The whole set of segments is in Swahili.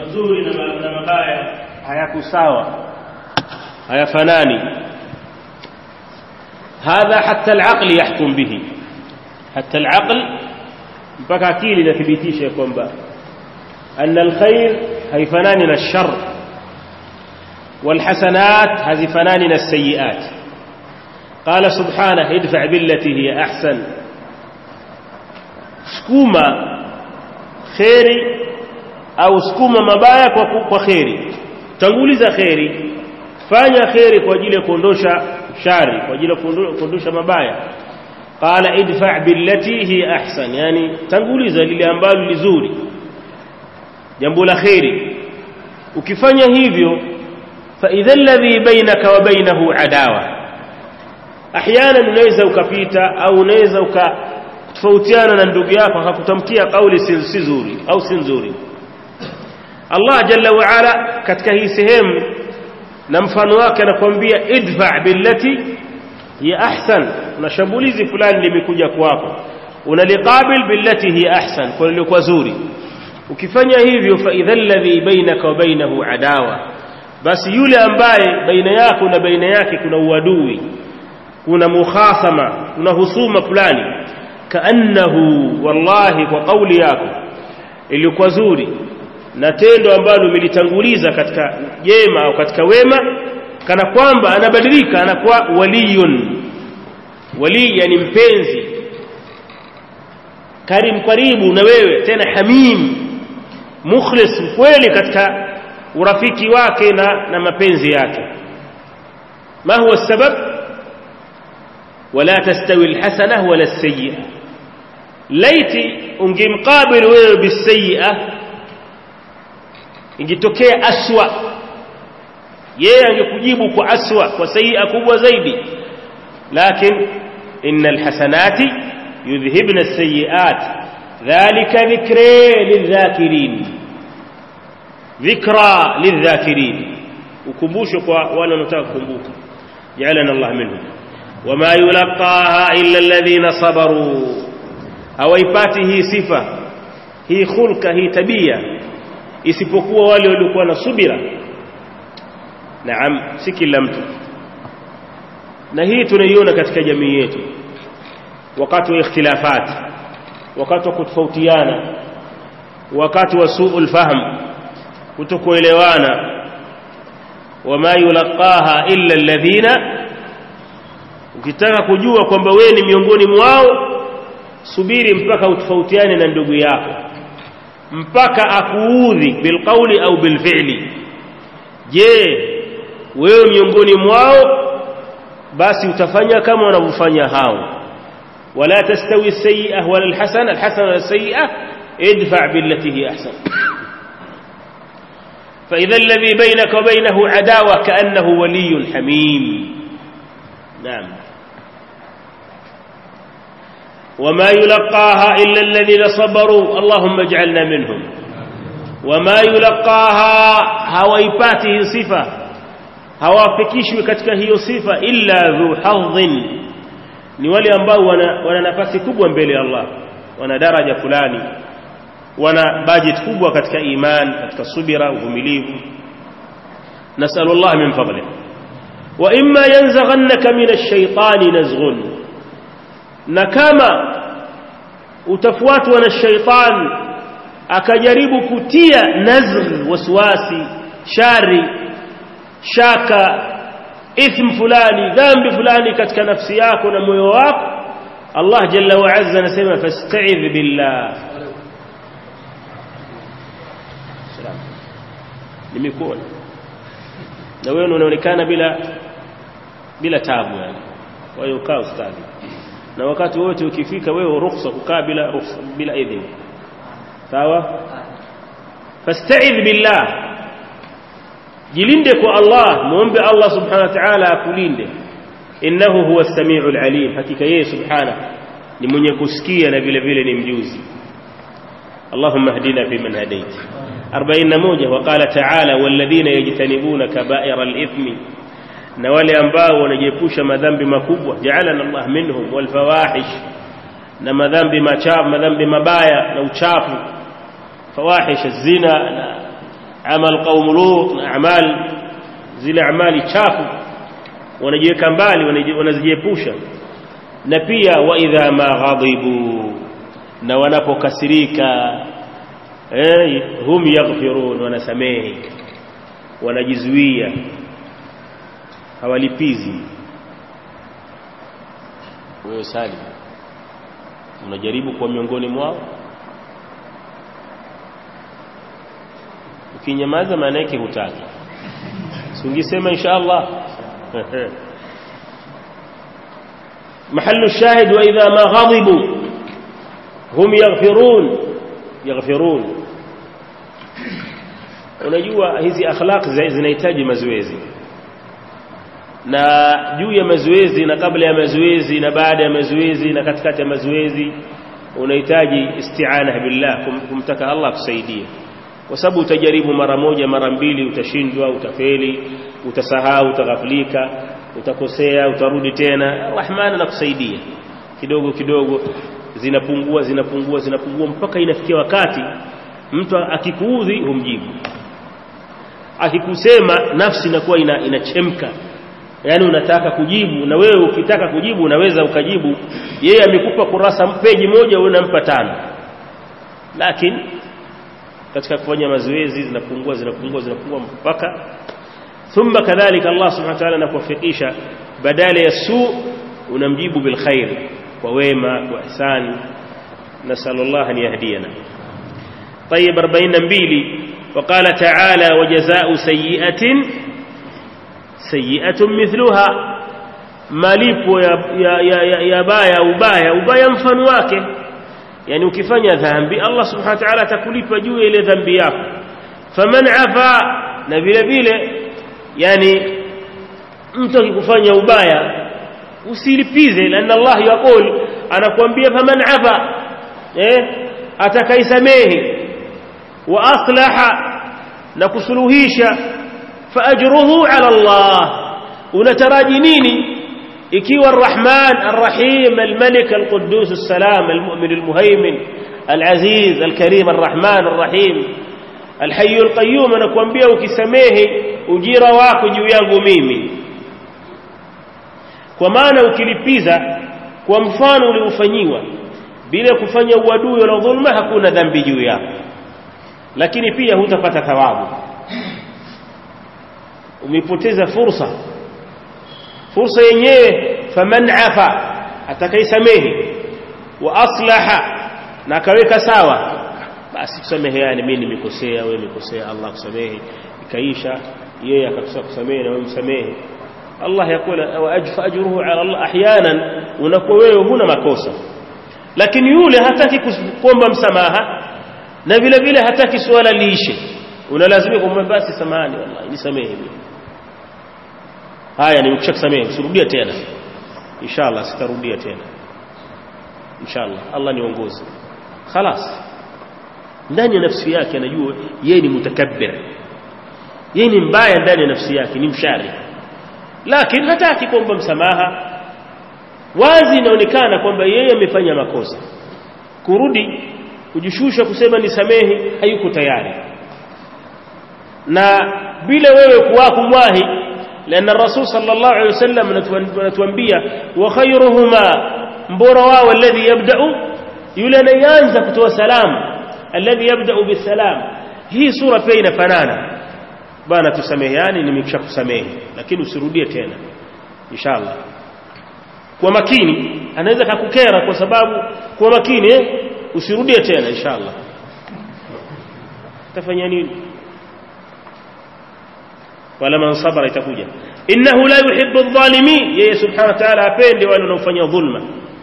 mazuri na mabaya hayako sawa hayafanani hadha hatta al-aql yahkum bihi hatta al-aql mpaka akili inathibitisha kwamba anna al-khair haifanani na shar والحسنات هزفنان من السيئات قال سبحانه ادفع بالتي هي أحسن سكوما خيري au sukuma mabaya kwa, kwa kheri tanguliza kheri fanya kheri kwa ajili ya kuondosha shari kwa ajili ya kuondosha mabaya qala idfa billati hi ahsan yani tanguliza lile ambalo lizuri jambo la kheri ukifanya hivyo fa idha alladhi bainaka wa bainahu adawa ahyana unaweza ukapita au unaweza ukatofautiana na ndugu yako akakutamkia kauli si nzuri au si nzuri Allah jalla wa ala katika hii sehemu na mfano wake anakuambia idfa billati hiya ahsan na shambulizi fulani limekuja kwako unaliqabil billati hiya ahsan kwa lilikuwa zuri ukifanya hivyo fa idha alladhi bainaka wa bainahu adawa basi yule ambaye baina yako na baina yake kuna uadui kuna mukhasama kuna husuma fulani kaannahu wallahi kwa kauli yako ilikuwa zuri na tendo ambalo umelitanguliza katika jema au katika wema kana kwamba anabadilika anakuwa waliyun wali yani mpenzi karim karibu na wewe tena hamim mukhlis mkweli katika urafiki wake na, na mapenzi yake ma huwa sabab wala tastawi alhasana wala alsayyi'a laiti ungemqabil wewe bisayyi'a ingetokea aswa yeye angekujibu kwa aswa kwa sayyi'a kubwa zaidi lakin innal hasanati yudhhibna as-sayyi'at dhalika dhikra lidhakirin dhikra lidhakirin ukumbusho kwa wale wanaotaka kukumbuka ja'alana Allah minhum wama yulqaha illa alladhina sabaru hawaipati hii sifa hii khulka hii tabia isipokuwa wale waliokuwa na subira naam si kila mtu na hii tunaiona katika jamii yetu wakati wa ikhtilafat wakati wa kutofautiana wakati wa suul fahm kutokuelewana wama yulaqaha illa alladhina ukitaka kujua kwamba wewe ni miongoni mwao subiri mpaka utofautiane na ndugu yako mpaka akuudhi bilqauli au bilfi'li je wewe miongoni mwao basi utafanya kama wanavyofanya hao wala tastawi as-sayyi'ah wala al-hasana al-hasana wala as-sayyi'ah idfa' billati hi ahsan فإذا الذي بينك وبينه عداوة كأنه ولي حميم نعم وما يلقاها إلا الذين صبروا اللهم اجعلنا منهم وما يلقاها هويباته صفة hawapikishwi katika hiyo sifa illa dhu hadhin ni wale ambao wana, wana nafasi kubwa mbele ya Allah wana daraja fulani wana budget kubwa katika iman katika subira uvumilivu nasalu Allah min fadli wa imma yanzaghannaka min ash-shaytani nazghun na kama utafuatwa na shaitan akajaribu kutia nazgh waswasi shari shaka ithm fulani dhambi fulani katika nafsi yako na moyo wako Allah jalla wa azza anasema fasta'idh billah salam nimekuona na wewe unaonekana bila bila tabu yani kwa hiyo kaa ustadi na wakati wote ukifika wewe ruhusa kukaa bila ruhusa bila idhini sawa fasta'idh billah jilinde kwa Allah muombe Allah subhanahu wa ta'ala akulinde innahu huwa as-sami'ul alim hakika yeye subhanahu ni mwenye kusikia na vile vile ni mjuzi اللهم اهدنا فيمن هديت أربعين موجة وقال تعالى والذين يجتنبون كبائر الإثم نوالي أنباء ونجيبوش مذنب مكوبة جعلنا الله منهم والفواحش نما ذنب ما شاف ما ذنب مبايا لو شافوا فواحش الزنا amal qaum lut na amal zile amali chafu wanajiweka mbali wanazijiepusha na pia wa idha ma ghadibu na wanapokasirika eh hum yaghfirun wanasamehe wanajizuia hawalipizi wewe sali unajaribu kuwa miongoni mwao ukinyamaza maana yake hutaki sungisema insha Allah محل الشاهد وإذا ما غضبوا هم يغفرون يغفرون unajua hizi akhlaq zinahitaji mazoezi na juu ya mazoezi na kabla ya mazoezi na baada ya mazoezi na katikati ya mazoezi unahitaji isti'ana billah kumtaka Allah kusaidie kwa sababu utajaribu mara moja mara mbili utashindwa utafeli utasahau utaghaflika utakosea utarudi tena rahman anakusaidia kidogo kidogo zinapungua zinapungua zinapungua mpaka inafikia wakati mtu akikuudhi humjibu akikusema nafsi inakuwa ina, inachemka yani unataka kujibu na wewe ukitaka kujibu unaweza ukajibu yeye amekupa kurasa peji moja wewe unampa tano lakini katika kufanya mazoezi zinapungua zinapungua zinapungua mpaka thumma kadhalika Allah subhanahu wa ta'ala anakuwafikisha badala ya su unamjibu bil khair kwa wema kwa ihsani nasallallahu an yahdiyana طيب 42 وقال تعالى وجزاء سيئة سيئة مثلها malipo ya, ya, ya, ya, ya baya ubaya ubaya mfano wake yani ukifanya dhambi Allah subhanahu wa ta'ala atakulipa juu ile dhambi yako faman afa na vile vile yani mtu akikufanya ubaya usilipize lana Allah yaqul anakuambia faman afa eh atakaisamehe wa aslaha na kusuluhisha fa ajruhu ala Allah unataraji nini ikiwa arrahman arrahim almalik alquddus assalam almu'min almuhaymin alaziz alkarim arrahman arrahim alhayy alqayyum anakuambia ukisamehe ujira wako juu yangu mimi kwa maana ukilipiza kwa mfano uliofanyiwa bila kufanya uadui wala dhulma hakuna dhambi juu yako lakini pia hutapata thawabu umepoteza fursa fursa yenyewe faman afa atakaisamehe wa aslaha na akaweka sawa basi tusameheane mimi nimekosea wewe umekosea Allah kusamehe ikaisha yeye akakusa kusamehe na wewe msamehe Allah yakula wa ajfa ajruhu ala Allah ahyanan unakuwa wewe huna makosa lakini yule hataki kuomba msamaha na vile vile hataki swala liishe unalazimika kumwambia basi samahani wallahi nisamehe mimi haya nimekusamehe usirudia tena inshallah sitarudia tena inshallah Allah niongoze خلاص ndani ya nafsi yake anajua yeye ni mutakabbir yeye ni mbaya ndani ya nafsi yake ni mshari lakini hataki kuomba msamaha wazi inaonekana kwamba yeye amefanya makosa kurudi kujishusha kusema nisamehe hayuko tayari na bila wewe kuwa kumwahi لأن الرسول صلى الله عليه وسلم نتوانبيا وخيرهما mbora wao alladhi yabda'u yule anayeanza kutoa salamu alladhi yabda'u bisalam hii sura pia inafanana bana tusameheani nimekisha kusamehe lakini usirudie tena inshallah kwa makini anaweza kakukera kwa sababu kwa makini eh usirudie tena inshallah tafanya nini wala man sabara itakuja innahu la yuhibbu adh-dhalimin yeye subhanahu wa ta'ala apende wale wanaofanya dhulma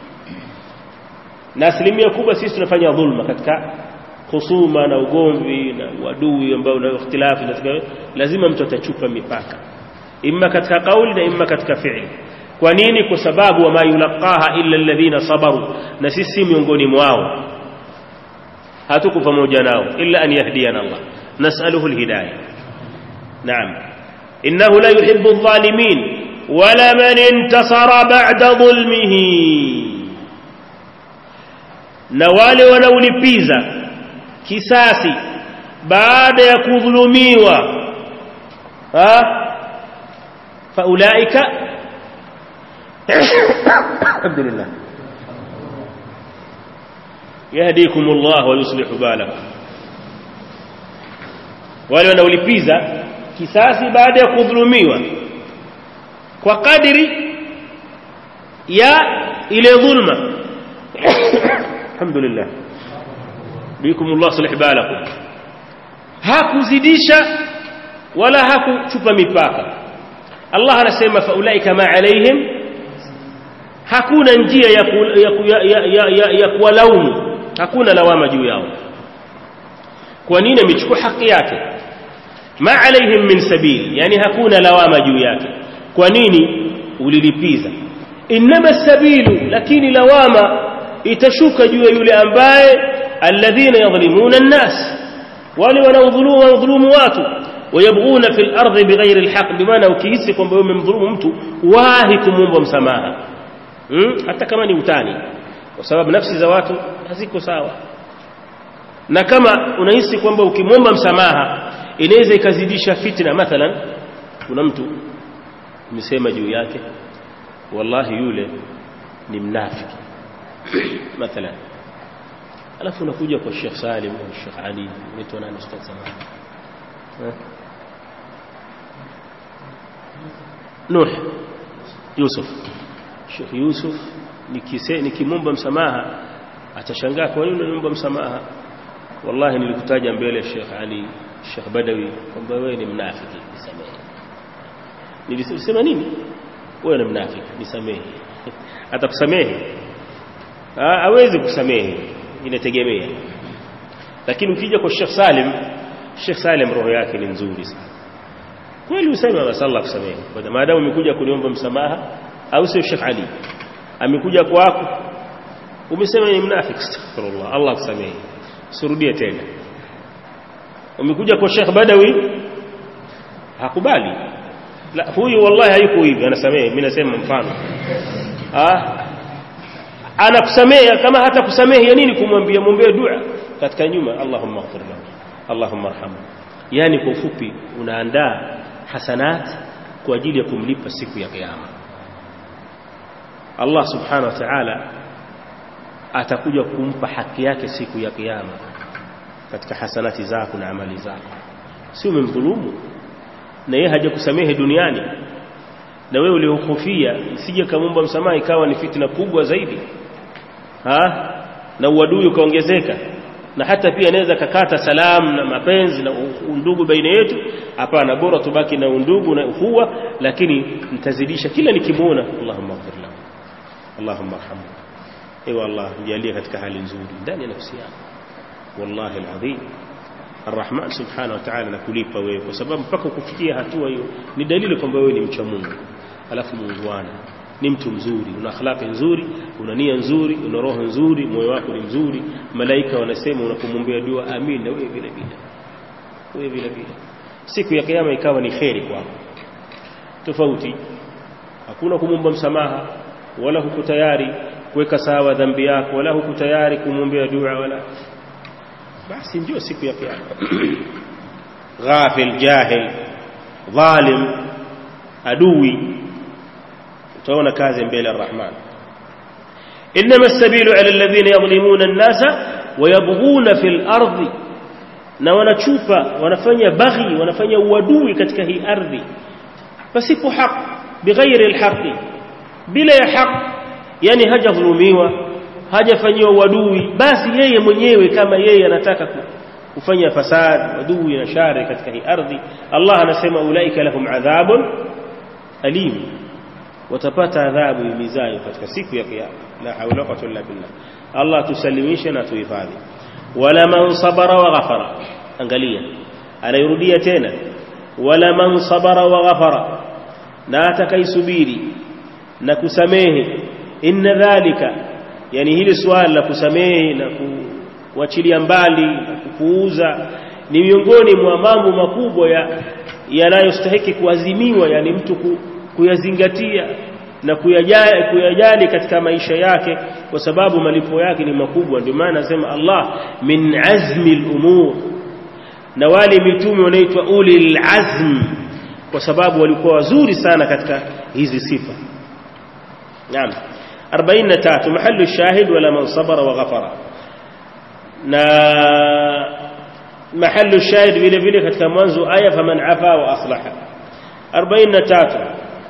na asilimia kubwa sisi tunafanya dhulma katika husuma na ugomvi na uadui ambao na ikhtilafu lazima mtu atachupa mipaka imma katika kauli na imma katika fi'li kwa nini kwa sababu wama yulaqaha illa alladhina sabaru na sisi miongoni mwao hatuko pamoja nao illa an yahdiyana Allah nas'aluhu alhidayah naam innahu la yuhibbu adh-dhalimin wala man intasara ba'da dhulmihi na wale wanaolipiza kisasi baada ya kudhulumiwa ha faulaika alhamdulillah yahdikum Allah wa yuslihu balakum wale wanaolipiza kisasi baada ya kudhulumiwa kwa kadiri ya ile dhulma alhamdulillah bikum Allah sulih balakum hakuzidisha wala hakuchupa mipaka Allah anasema faulaika ma alaihim hakuna njia ya, ku, ya, ku, ya, ya, ya, ya, ya kuwalaumu hakuna lawama juu yao kwa nini amechukua haki yake ma alaihim min sabil yani hakuna lawama juu yake kwa nini ulilipiza inma sabilu lakini lawama itashuka juu ya yule ambaye alladhina yadhlimuna an-nas wale wanaodhulumu wanaodhulumu watu wayabghuna fil ardi bighairi alhaq bimaana ukihisi kwamba wewe umemdhulumu mtu wahi kumwomba msamaha hmm? hata kama ni utani kwa sababu nafsi za watu haziko sawa na kama unahisi kwamba ukimwomba msamaha inaweza ikazidisha fitna mathalan kuna mtu umesema juu yake wallahi yule ni mnafiki mathalan alafu unakuja kwa Sheikh Salim au Sheikh Ali unaitwa nani ustadh zamani Nuh Yusuf Sheikh Yusuf nikise nikimomba msamaha atashangaa kwa nini unaniomba msamaha wallahi nilikutaja mbele Sheikh Ali Sheikh Badawi kwamba wewe ni mnafiki nisamehe nilisema nini wewe ni mnafiki nisamehe atakusamehe hawezi kusamehe inategemea lakini ukija kwa Sheikh Salim Sheikh Salim roho yake ni nzuri sana kweli useme basi Allah kusamehe kwa maadamu umekuja kuniomba msamaha au sio Sheikh Ali amekuja kwako umesema ni mnafiki astaghfirullah Allah kusamehe surudie tena umekuja kwa Sheikh Badawi hakubali la huyu wallahi hayuko hivi anasamehe mimi nasema mfano ah anakusamehe kama hata kusamehe ya nini kumwambia mwombee dua katika nyuma Allahumma ighfir lahu Allahumma arhamhu yani kwa ufupi unaandaa hasanat kwa ajili ya kumlipa siku ya kiyama Allah subhanahu wa ta'ala atakuja kumpa haki yake siku ya kiyama katika hasanati zako na amali zako si umemdhulumu na yeye hajakusamehe duniani na wewe uliohofia isije kamomba msamaha ikawa ni fitna kubwa zaidi ha? na uadui ukaongezeka na hata pia anaweza kakata salamu na mapenzi na undugu baina yetu hapana bora tubaki na undugu na uhuwa lakini nitazidisha kila nikimuona Allahumma ighfir lahu Allahumma arhamhu ewe Allah mjalie katika hali nzuri ndani ya nafsi yako wallahi alazim Arrahman subhanahu wa ta'ala nakulipa wewe kwa sababu mpaka kufikia hatua hiyo ni dalili kwamba wewe ni mcha Mungu alafu muungwana ni mtu mzuri una akhlaqi nzuri una nia nzuri una roho nzuri moyo wako ni mzuri malaika wanasema unapomwombea dua amin na wewe vile vile wewe vile vile siku ya kiyama ikawa ni kheri kwako tofauti hakuna kumwomba msamaha wala huko tayari kuweka sawa dhambi yako wala huko tayari kumwombea dua wala basi ndio siku ya kiyama ghafil jahil dhalim adui utaona kazi mbele arrahman انما السبيل على الذين يظلمون الناس ويبغون في الارض na wanachupa wanafanya baghi wanafanya uadui katika hii ardhi pasipo haq bighairi alhaqi bila ya haq yani hajadhulumiwa hajafanyiwa uadui basi yeye mwenyewe kama yeye anataka kufanya fasad adui na shari katika hii ardhi Allah anasema ulaika lahum adhabun alim watapata adhabu imizayo katika siku ya kiyama la haula wala quwwata illa billah Allah tusalimishe na tuhifadhi wala man sabara wa ghafara angalia anairudia tena wala man sabara wa ghafara na atakaisubiri na kusamehe inna dhalika yani hili swala la kusamehe na kuachilia mbali na kupuuza ni miongoni mwa mambo makubwa ya yanayostahiki kuazimiwa yani mtu ku, kuyazingatia na kuyajali, kuyajali katika maisha yake kwa sababu malipo yake ni makubwa ndio maana nasema Allah min azmi al-umur na wale mitume wanaitwa ulil azm kwa sababu walikuwa wazuri sana katika hizi sifa naam 43 mahallu shahid wala man sabara wa ghafara na mahallu shahid vile vile katika mwanzo aya faman afa wa aslaha 43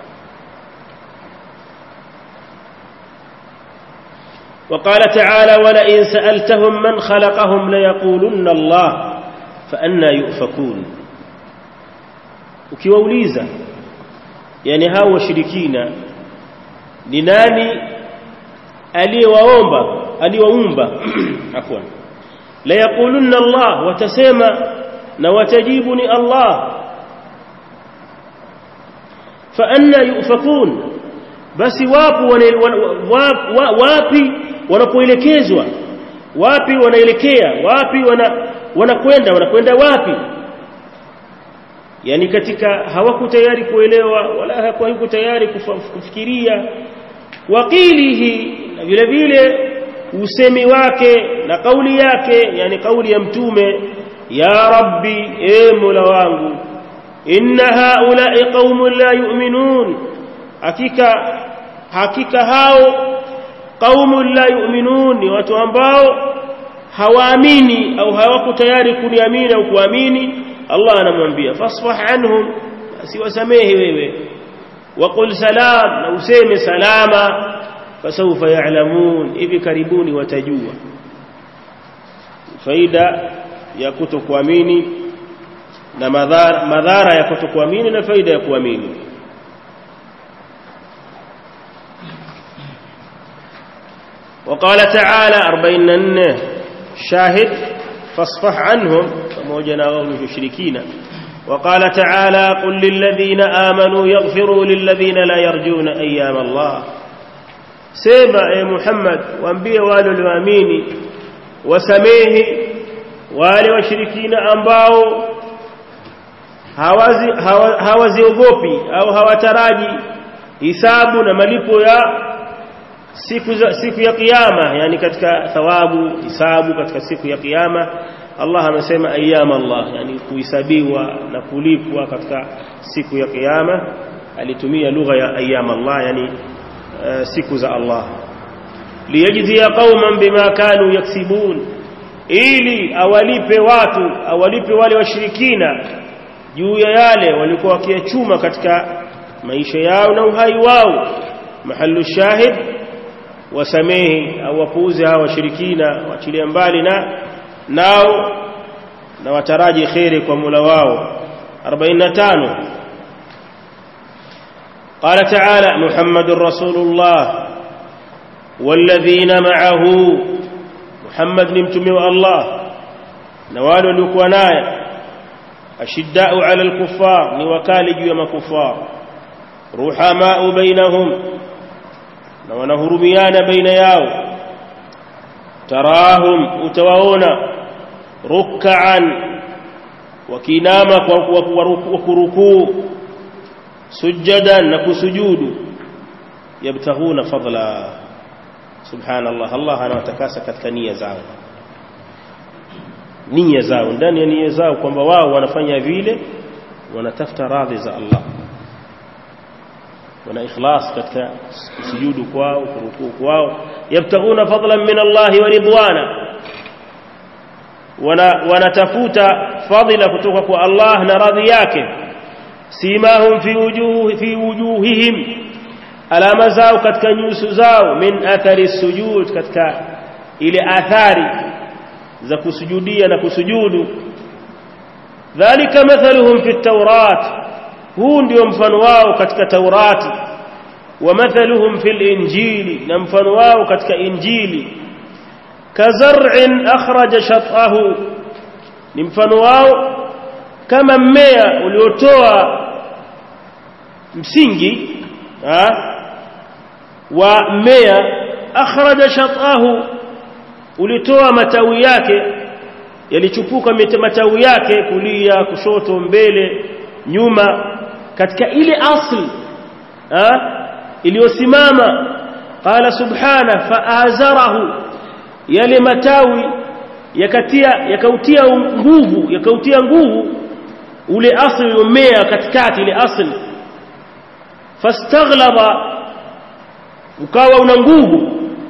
وقال تعالى ولئن سألتهم من خلقهم ليقولن الله فأنا يؤفكون ukiwauliza yani hao washirikina ni nani aliyewaomba aliyewaumba afwan la yaqulunna Allah watasema na watajibu ni Allah fa anna yufakun basi wapo wapi wanapoelekezwa wapi wanaelekea wapi wana wanakwenda wanakwenda wapi yani katika hawako tayari kuelewa wala hawako tayari kufikiria waqilihi na vile vile usemi wake na kauli yake yani kauli ya mtume ya rabbi e mola wangu inna haula'i qaumun la yu'minun hakika hakika hao qaumun la yu'minun ni watu ambao hawaamini au hawako tayari kuniamini au kuamini Allah anamwambia fasfah anhum siwasamehe wewe waqul salam na useme salama fasawfa ya'lamun hivi karibuni watajua faida ya kutokuamini na madhara madhara ya kutokuamini na faida ya kuamini وقال تعالى أربعين شاهد فاصفح عنهم pamoja na wao mushrikina وقال تعالى قل للذين آمنوا يغفروا للذين لا يرجون أيام الله سيما يا محمد وانبيه wale walioamini wasamehe wale washirikina ambao hawazi hawaziogopi au hawataraji hisabu na malipo ya siku za siku ya kiyama yani katika thawabu hisabu katika siku ya kiyama Allah amesema ayyam Allah yani kuhesabiwa na kulipwa katika siku ya kiyama alitumia lugha ya ayyam Allah yani uh, siku za Allah liyajzia qauman bima kanu yaksibun ili awalipe watu awalipe wale washirikina juu ya yale walikuwa wakiyachuma katika maisha yao na uhai wao mahallu shahid wasamehe au wapuuze hawa washirikina waachilie mbali na nao na wataraji khairi kwa Mola wao 45 قال تعالى محمد رسول الله والذين معه محمد نمتمي الله نوال waliokuwa naye ashiddau ala alkuffar ni wakali juu ya makufar ruhamau bainahum na wanahurumiana baina yao tarahum utawaona ruk'an wakinama kwa kurukuu sujadan na kusujudu yabtaghuna fadla subhanallah Allah anawatakasa katika nia zao nia zao ndani ya nia zao kwamba wao wanafanya vile wanatafuta radhi za Allah wana ikhlas katika sujudu kwao kurukuu kwao yabtaghuna fadlan min Allah wa ridwana wana wanatafuta fadhila kutoka kwa Allah na radhi yake simahum fi wujuh fi wujuhihim alama zao katika nyuso zao min athari sujud katika ile athari za kusujudia na kusujudu dhalika mathaluhum fi at-taurat huu ndio mfano wao katika taurati wa mathaluhum fil injili na mfano wao katika injili kazar'in akhraja shat'ahu ni mfano wao kama mmea uliotoa msingi ha? wa mmea akhraja shat'ahu ulitoa matawi yake yalichupuka matawi yake kulia kushoto mbele nyuma katika ile asli iliyosimama qala subhana faazarahu yale matawi yakatia yakautia nguvu yakautia nguvu ule asli umea katikati ile asli fastaghlaba ukawa una nguvu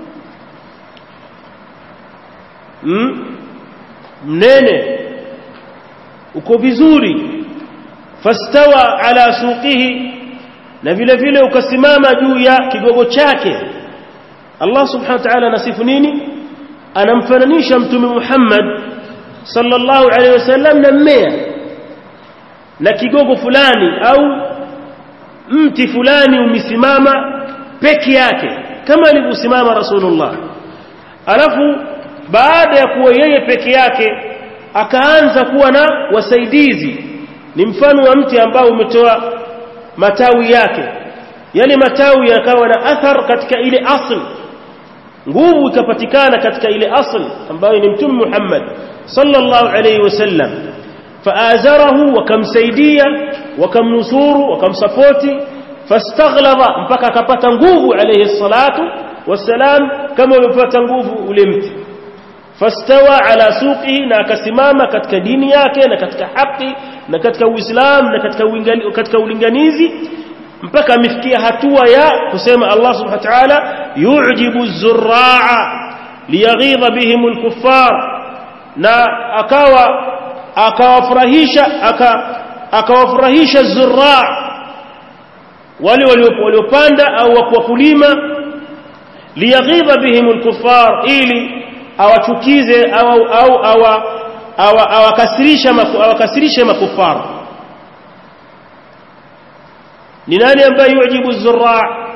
mm? mnene uko vizuri fastawa ala suqihi na vile vile ukasimama juu ya kigogo chake Allah subhanahu wa ta'ala anasifu nini anamfananisha mtume Muhammad sallallahu alaihi wasallam na mmea na kigogo fulani au mti fulani umesimama peke yake kama alivyosimama Rasulullah alafu baada ya kuwa yeye peke yake akaanza kuwa na wasaidizi ni mfano wa mti ambao umetoa matawi yake yale matawi yakawa na athar katika ile asl nguvu ikapatikana katika ile asl ambayo ni mtume Muhammad sallallahu alayhi wasallam faazarahu wakamsaidia wakamnusuru wakamsapoti fastaghlaba mpaka akapata nguvu alayhi salatu wassalam kama ulipata nguvu ule mti fastawa ala suqihi na akasimama katika dini yake na katika haki na katika uislamu na katika uingani, katika ulinganizi mpaka amefikia hatua ya kusema Allah subhanahu wa ta'ala yu'jibu az-zurra'a liyaghidha bihim al-kuffar na akawa akawafurahisha aka akawafurahisha az-zurra' wale waliopanda au wakulima liyaghidha bihim al-kuffar ili awachukize au au awakasirisha awakasirishe makufara ni nani ambaye yujibu zurra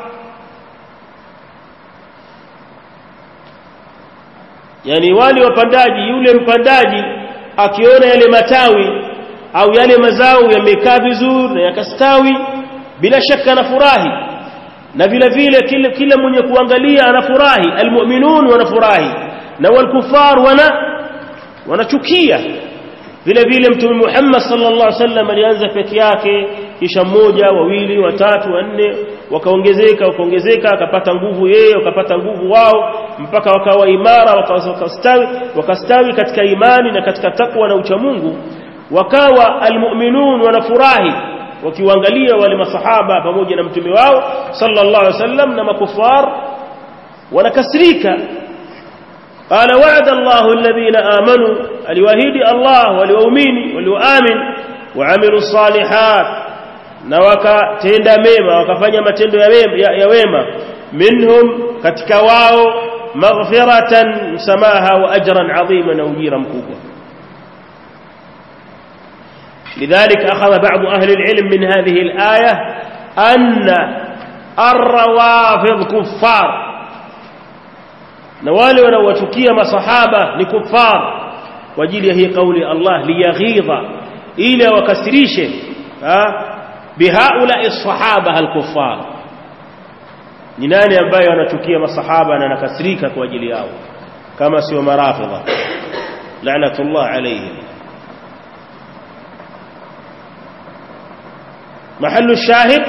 yani wale wapandaji yule mpandaji akiona yale matawi au yale mazao yamekaa vizuri na yakastawi bila shaka anafurahi na vile vile kila, kila mwenye kuangalia anafurahi almu'minun wanafurahi na walkufar wana wanachukia vile vile mtume Muhammad sallallahu alaihi wasallam alianza peke yake kisha mmoja wawili watatu wanne wakaongezeka wakaongezeka akapata nguvu yeye wakapata nguvu wao mpaka wakawa imara wakastawi wakastawi katika imani na katika takwa na uchamungu wakawa almu'minun wanafurahi wakiwaangalia wale masahaba pamoja na mtume wao sallallahu alaihi wasallam na makufar wanakasirika قال وعد الله الذين آمنوا الوهيد الله واليومين واليؤمن وعملوا الصالحات نوكا تenda mema wakafanya matendo ya wema minhum katika wao maghfiratan msamaha wa ajran adhima na ujira mkubwa لذلك أخذ بعض أهل العلم من هذه الآية أن الروافض كفار na wale wanaowachukia masahaba ni kufar kwa ajili ya hii kauli Allah liyaghidha ili wakasirishe bihaula sahaba alkufar ni nani ambaye wanachukia masahaba na anakasirika kwa ajili yao kama sio marafidha la'natullah alayhim محل الشاهد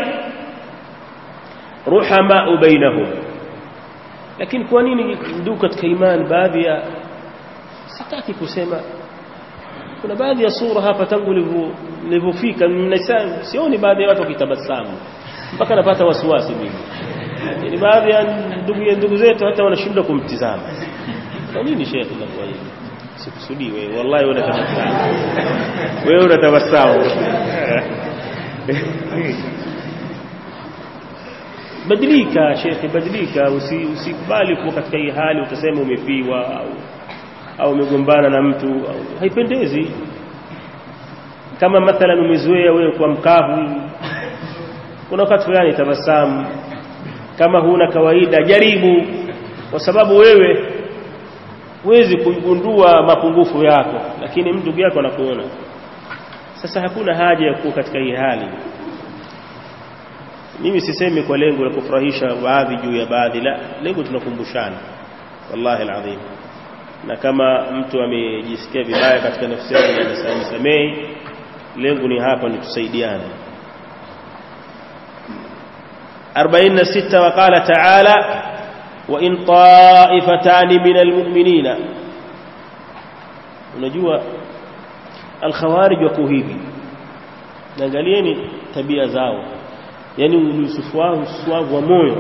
رحماء بينهم lakini kwa nini ndugu katika imani baadhi ya sitaki kusema kuna baadhi ya sura hapa tangu nilivyofika sioni baadhi ya watu wakitabasamu mpaka napata wasiwasi mimi ni baadhi ya ndugu ya ndugu zetu hata wanashindwa kumtizama kwa nini shekhi kwa hivi sikusudii wewe wallahi wewe unatabasamu wewe unatabasamu badilika shekhi badilika usikubali kuwa katika hii hali utasema umefiwa au au umegombana na mtu au, haipendezi kama mathalan umezoea wewe kwa mkavu kuna wakati fulani tabasamu kama huna kawaida jaribu kwa sababu wewe huwezi kugundua mapungufu yako lakini mtu yako anakuona sasa hakuna haja ya kuwa katika hii hali mimi sisemi kwa lengo la kufurahisha baadhi juu ya baadhi la lengo tunakumbushana wallahi alazim na kama mtu amejisikia vibaya katika nafsi yake na nisamehe lengo ni hapa ni tusaidiane 46 وقال تعالى وإن طائفتان من المؤمنين unajua alkhawarij wako hivi angalieni tabia zao yani ususuavu wa moyo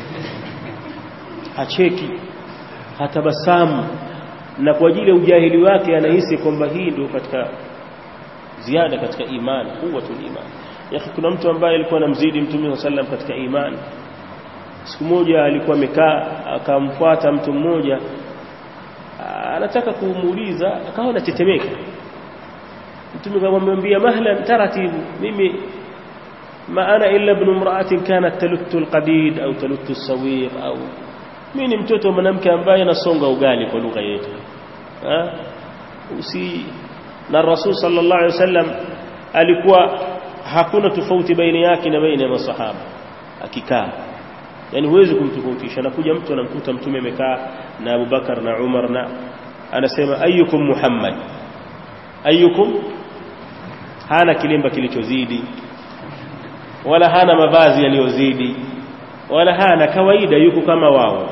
hacheki hatabasamu na kwa ajili ya ujahili wake anahisi kwamba hii ndio katika ziada katika imani quwwatul iman yake kuna mtu ambaye alikuwa anamzidi mtume sallam katika imani siku moja alikuwa amekaa akamfuata mtu mmoja anataka kumuuliza akawa anatetemeka mtume akamwambia mahlan taratibu mimi ma ana illa ibn imra'atin kanat taluttu alqadid au taluttu as-sawiq au mimi ni mtoto wa mwanamke ambaye anasonga ugali kwa lugha yetu usi na rasul sallallahu alaihi wasallam alikuwa hakuna tofauti baina yake na baina ya masahaba akikaa yani huwezi kumtofautisha nakuja mtu anamkuta mtume amekaa na Abubakar na Umar na anasema ayyukum Muhammad ayyukum hana kilemba kilichozidi wala hana mavazi yaliyozidi wala hana kawaida yuko kama wao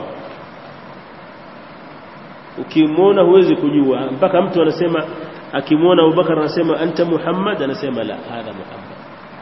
ukimwona huwezi kujua mpaka mtu anasema akimwona Abubakar anasema anta Muhammad anasema la hadha Muhammad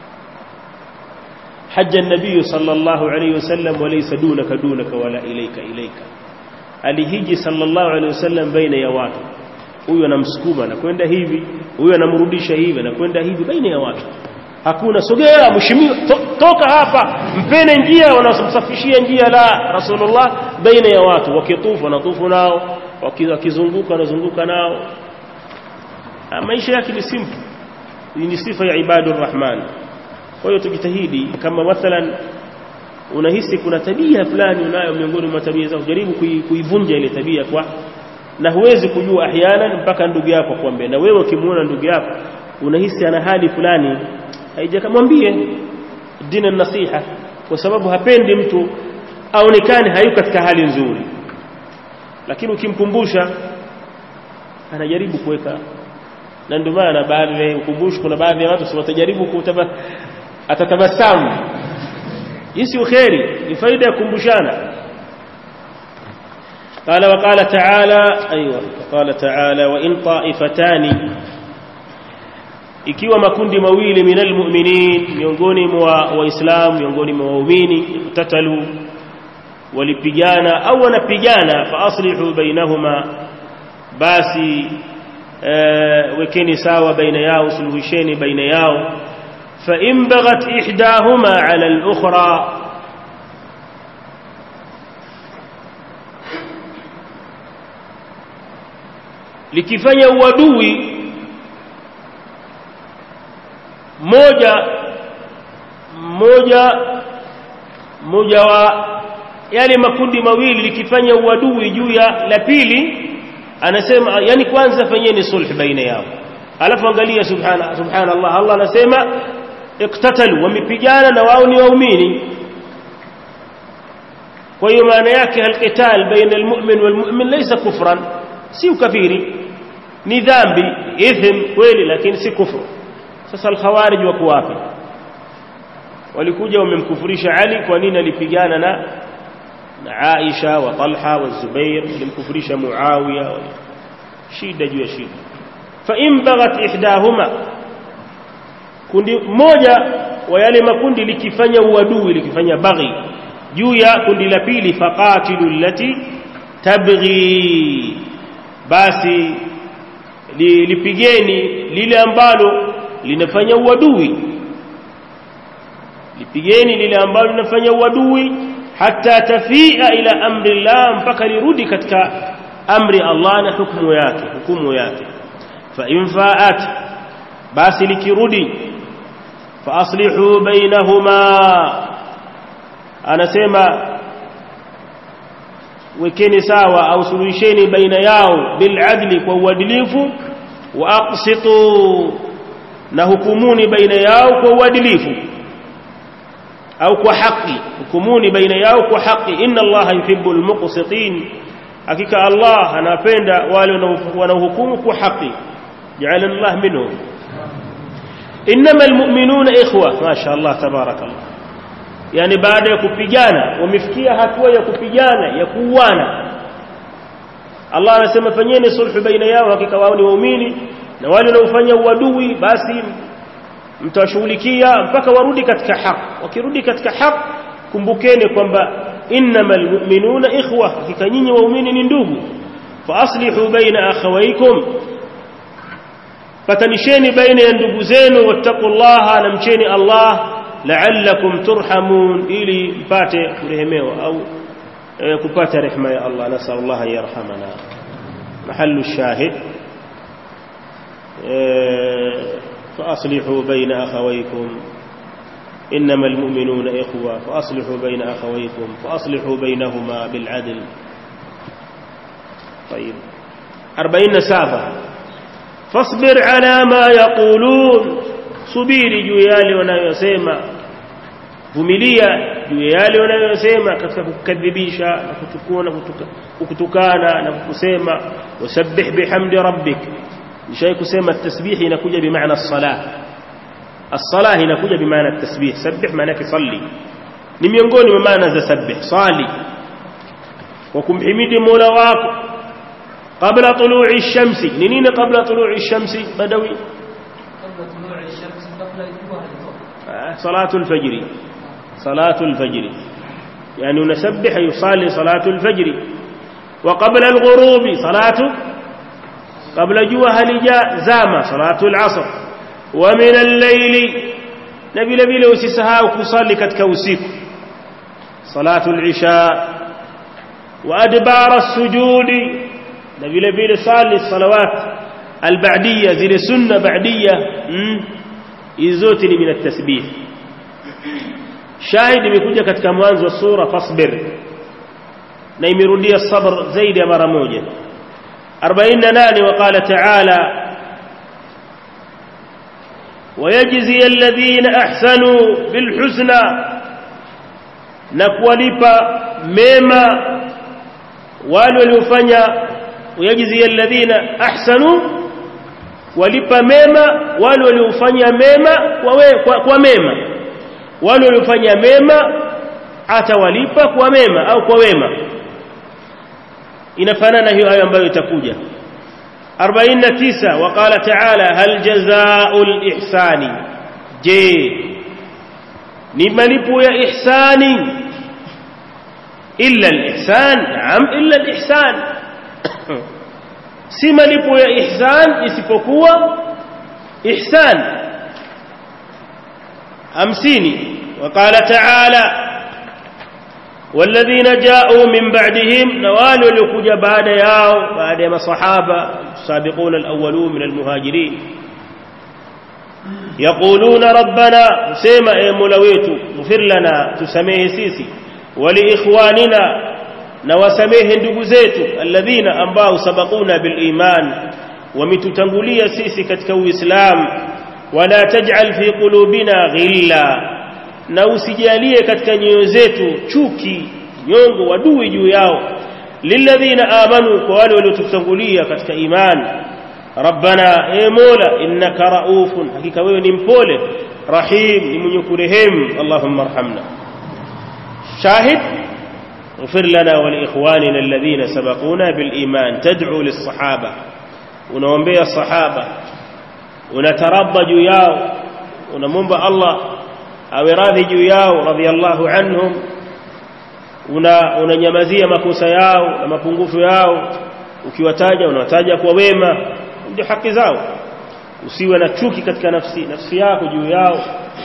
حج النبي صلى الله عليه وسلم وليس دونك دونك ولا إليك إليك alihiji sallallahu alaihi wasallam baina ya watu huyu anamsukuma na kwenda hivi huyu anamrudisha hivi na kwenda hivi baina ya watu hakuna sogea mheshimiwa to, toka hapa mpene njia wanamsafishia njia la rasulullah baina ya watu wakitufu wanatufu nao wakizunguka wanazunguka nao maisha yake ni simple ni sifa ya ibadur rahman kwa hiyo tujitahidi kama mathalan unahisi kuna tabia fulani unayo miongoni mwa tabia zako jaribu kuivunja ile tabia kwa na huwezi kujua ahyana mpaka ndugu yako kuambia na wewe ukimuona ndugu yako unahisi ana hali fulani haijakamwambie dini nasiha kwa sababu hapendi mtu aonekane hayuko katika hali nzuri lakini ukimkumbusha anajaribu kuweka na ndio maana baadhi ya ukumbusho kuna baadhi ya watu si watajaribu kutaba atatabasamu hii si kheri ni faida ya kumbushana قال وقال تعالى ايوه قال تعالى وان طائفتان ikiwa makundi mawili minal mu'minin miongoni mwa waislamu miongoni mwa waumini tatalu walipigana au wanapigana fa aslihu bainahuma basi wekeni sawa baina yao suluhisheni baina yao فإن بغت إحداهما على الأخرى likifanya uadui moja moja moja wa yale makundi mawili likifanya uadui juu ya la pili anasema yani kwanza fanyeni sulh baina yao alafu angalia subhana subhanallah Allah anasema iktatalu wamepigana na wao ni waumini kwa hiyo maana yake alqital baina almu'min walmu'min laysa kufran si ukafiri ni dhambi ithm kweli lakini si kufru sasa alkhawarij wako wapi walikuja wamemkufurisha Ali kwa nini alipigana na na Aisha wa Talha wa Zubair walimkufurisha Muawiya shida juu ya shida fa in baghat ihdahuma kundi moja wa yale makundi likifanya uadui likifanya baghi juu ya kundi la pili faqatilu allati tabghi basi li, lipigeni lile ambalo linafanya uadui lipigeni lile ambalo linafanya uadui hata tafia ila amri Allah mpaka lirudi katika amri Allah na hukumu yake hukumu yake fa in faat basi likirudi fa aslihu bainahuma anasema wekeni sawa au suluhisheni baina yao bil adli kwa uadilifu wa aqsitu na hukumuni baina yao kwa uadilifu au kwa haki hukumuni baina yao kwa haki inna allaha yuhibbu almuqsitin hakika allah anapenda wale wanaohukumu kwa haki ja'alana allah minhum inma almu'minuna ikhwa ma sha allah tabarakallah yani baada ya kupigana wamefikia hatua ya kupigana ya kuuana Allah anasema fanyeni sulhu baina yao hakika wao ni waumini na wale wanaofanya uadui basi mtawashughulikia mpaka warudi katika haki wakirudi katika haki kumbukeni kwamba innamal mu'minuna ikhwa hakika nyinyi waumini ni ndugu fa aslihu baina akhawaykum patanisheni baina ya ndugu zenu wattaqullaha na mcheni Allah la'allakum turhamun ili mpate kurehemewa au kupata rehema ya Allah nasallallahu an yarhamana mahallu shahid فأصلحوا بين أخويكم إنما المؤمنون إخوة فأصلحوا بين أخويكم فأصلحوا بينهما بالعدل طيب أربعين سابة فاصبر على ما يقولون subiri juu yale wanayosema vumilia juu yale wanayosema katika kukadhibisha na kutukuna kukutukana na kukusema wasabbih bihamdi rabbik nishai kusema tasbih inakuja bimaana as-salah as-salah inakuja bimaana at-tasbih sabbih maana yake salli ni miongoni mwa maana za sabbih sali wa kumhimidi mola wako qabla tulu'i ash-shamsi ni nini qabla tulu'i ash-shamsi badawi صلاة الفجر صلاة الفجر يعني نسبح يصلي صلاة الفجر وقبل الغروب صلاة قبل جوه لجاء زام صلاة العصر ومن الليل نبي نبي لو سسها وكصلي كتكوسيك صلاة العشاء وأدبار السجود نبي نبي صلي الصلوات البعدية زي السنة بعدية hizi zote ni min at-tasbih shahid imekuja katika mwanzo wa sura fasbir na imerudia sabr zaidi ya mara moja 48 waqala ta'ala ويجزي الذين احسنوا بالحسنى نكوالipa mema wale waliofanya ويجزي الذين احسنوا walipa mema wale waliofanya mema kwa, we, kwa, kwa mema wale waliofanya mema atawalipa kwa mema au kwa wema inafanana hiyo hayo ambayo itakuja 49 waqala ta'ala hal jazaa'ul ihsani je ni malipo ya ihsani illa al-ihsan naam illa al-ihsan si malipo ya ihsan isipokuwa ihsan hamsini وقال تعالى والذين جاءوا من بعدهم نوال لكجا بعد ياو بعد ما صحابة السابقون الأولون من المهاجرين يقولون ربنا سيما اي ملويت اغفر لنا تسميه سيسي ولإخواننا na wasamehe ndugu zetu alladhina ambao sabaquna bil iman wametutangulia sisi katika uislamu wala taj'al fi qulubina ghilla na usijalie katika nyoyo zetu chuki nyongo wadui juu yao lilladhina amanu kwa wale waliotutangulia katika imani rabbana e mola innaka raufun hakika wewe ni mpole rahim ni mwenye kurehemu allahumma arhamna shahid اغفر لنا ولإخواننا الذين سبقونا بالإيمان تدعو للصحابة ونومبي الصحابة ونتربى جياو ونمنب الله أو راضي جياو رضي الله عنهم unanyamazia makosa yao na mapungufu yao ukiwataja unawataja kwa wema ndio haki zao usiwe na chuki katika nafsi nafsi yako juu yao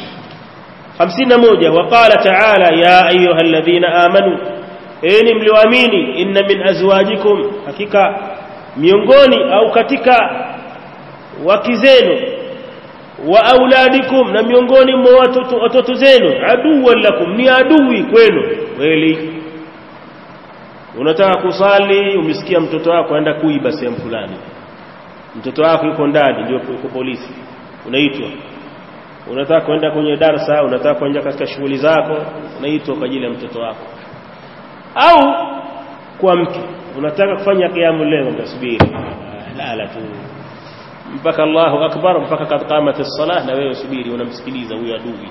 51 waqala ta'ala ya ayuha alladhina amanu enyi mlioamini inna min azwajikum hakika miongoni au katika wake zenu wa auladikum na miongoni mwa watoto watoto zenu aduwan lakum ni adui kwenu kweli unataka kusali umesikia mtoto wako aenda kuiba sehemu fulani mtoto wako yuko ndani ndio yuko polisi unaitwa unataka kwenda kwenye darsa unataka kwenda katika shughuli zako unaitwa kwa ajili ya mtoto wako au kwa mke unataka kufanya kiamu leo utasubiri lala tu mpaka Allahu akbar mpaka qamati as-salah na wewe subiri unamsikiliza huyo adui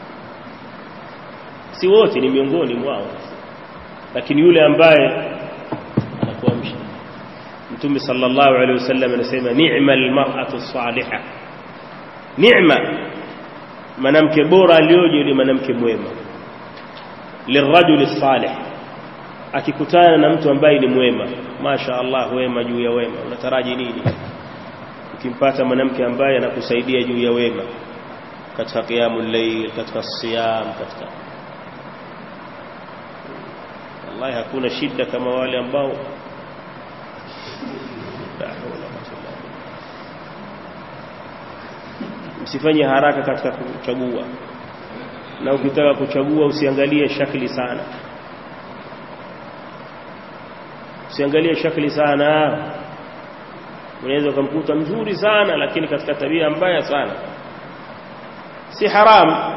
si wote ni miongoni mwao lakini yule ambaye anakuamsha Mtume sallallahu alaihi wasallam anasema ni'mal mar'atu salihah ni'ma mwanamke bora alioje yule mwanamke mwema lirajuli salih akikutana na mtu ambaye ni mwema masha Allah wema juu ya wema unataraji nini ukimpata mwanamke ambaye anakusaidia juu ya wema katika qiyamul layl katika siyam katika wallahi hakuna shida kama wale ambao la hawla wala quwwata msifanye haraka katika kuchagua na ukitaka kuchagua usiangalie shakli sana usiangalie shakli sana unaweza ukamkuta mzuri sana lakini katika tabia mbaya sana si haram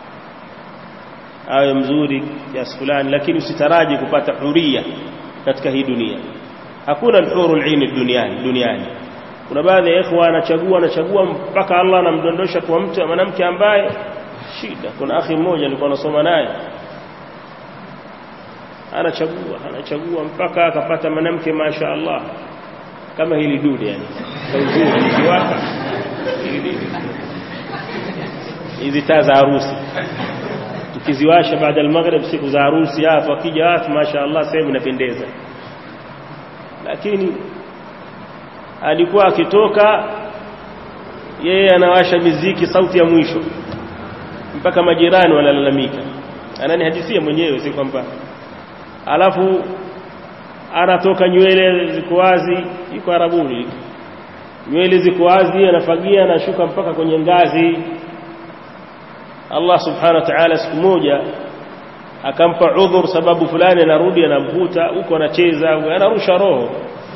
awe mzuri kiasi fulani lakini usitaraji kupata huria katika hii dunia hakuna al-hurul ain duniani duniani kuna baadhi ya ikhwa anachagua anachagua mpaka Allah anamdondosha kwa mtu mwanamke ambaye shida kuna akhi mmoja nilikuwa nasoma naye anachagua anachagua mpaka akapata mwanamke masha Allah kama hili dude yani uzuri kiwaka hizi taa za harusi tukiziwasha baada ya maghrib siku za harusi hapo wakija watu masha Allah sehemu inapendeza lakini alikuwa akitoka yeye anawasha miziki sauti ya mwisho mpaka majirani wanalalamika ananihadithia mwenyewe si kwamba alafu anatoka nywele ziko wazi yuko arabuni nywele ziko wazi anafagia anashuka mpaka kwenye ngazi Allah subhanahu wa ta'ala siku moja akampa udhur sababu fulani anarudi anamvuta huko anacheza anarusha roho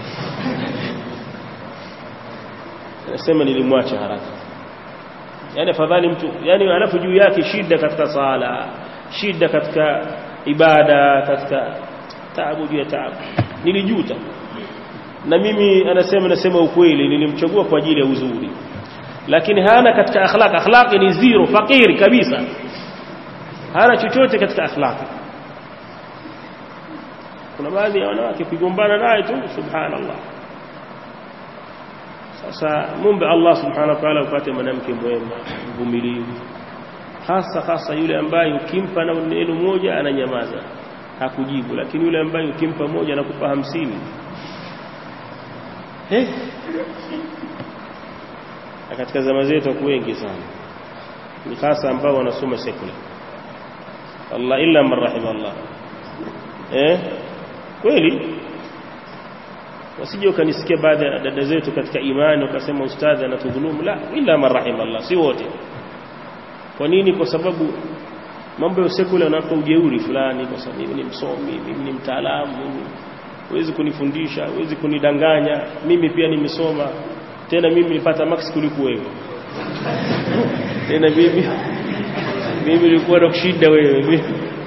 anasema nilimwacha haraka yani afadhali mtu yani alafu juu yake shida katika sala shida katika ibada katika taabu juu ya taabu nilijuta na mimi anasema nasema ukweli nilimchagua kwa ajili ya uzuri lakini hana katika akhlaq akhlaqi ni zero fakiri kabisa hana chochote katika akhlaqi kuna baadhi ya wanawake kugombana naye tu subhanallah sasa mumbe Allah subhanahu wa ta'ala upate mwanamke mwema mvumilivu hasa hasa yule ambaye ukimpa na neno moja ananyamaza hakujibu lakini yule ambaye ukimpa moja anakupa hamsini eh na katika zama zetu wako wengi sana ni hasa ambao wanasoma sekula Allah illa man rahima Allah eh kweli wasije ukanisikia baadhi ya dada zetu katika imani wakasema ustadhi anatudhulumu la illa man rahima Allah si wote kwa nini kwa sababu mambo ya sekula yanapa ujeuri fulani kwa sababu mimi ni msomi mimi ni mtaalamu mimi huwezi kunifundisha huwezi kunidanganya mimi pia nimesoma tena mimi nilipata max kuliko wewe tena mimi mimi nilikuwa na kushinda wewe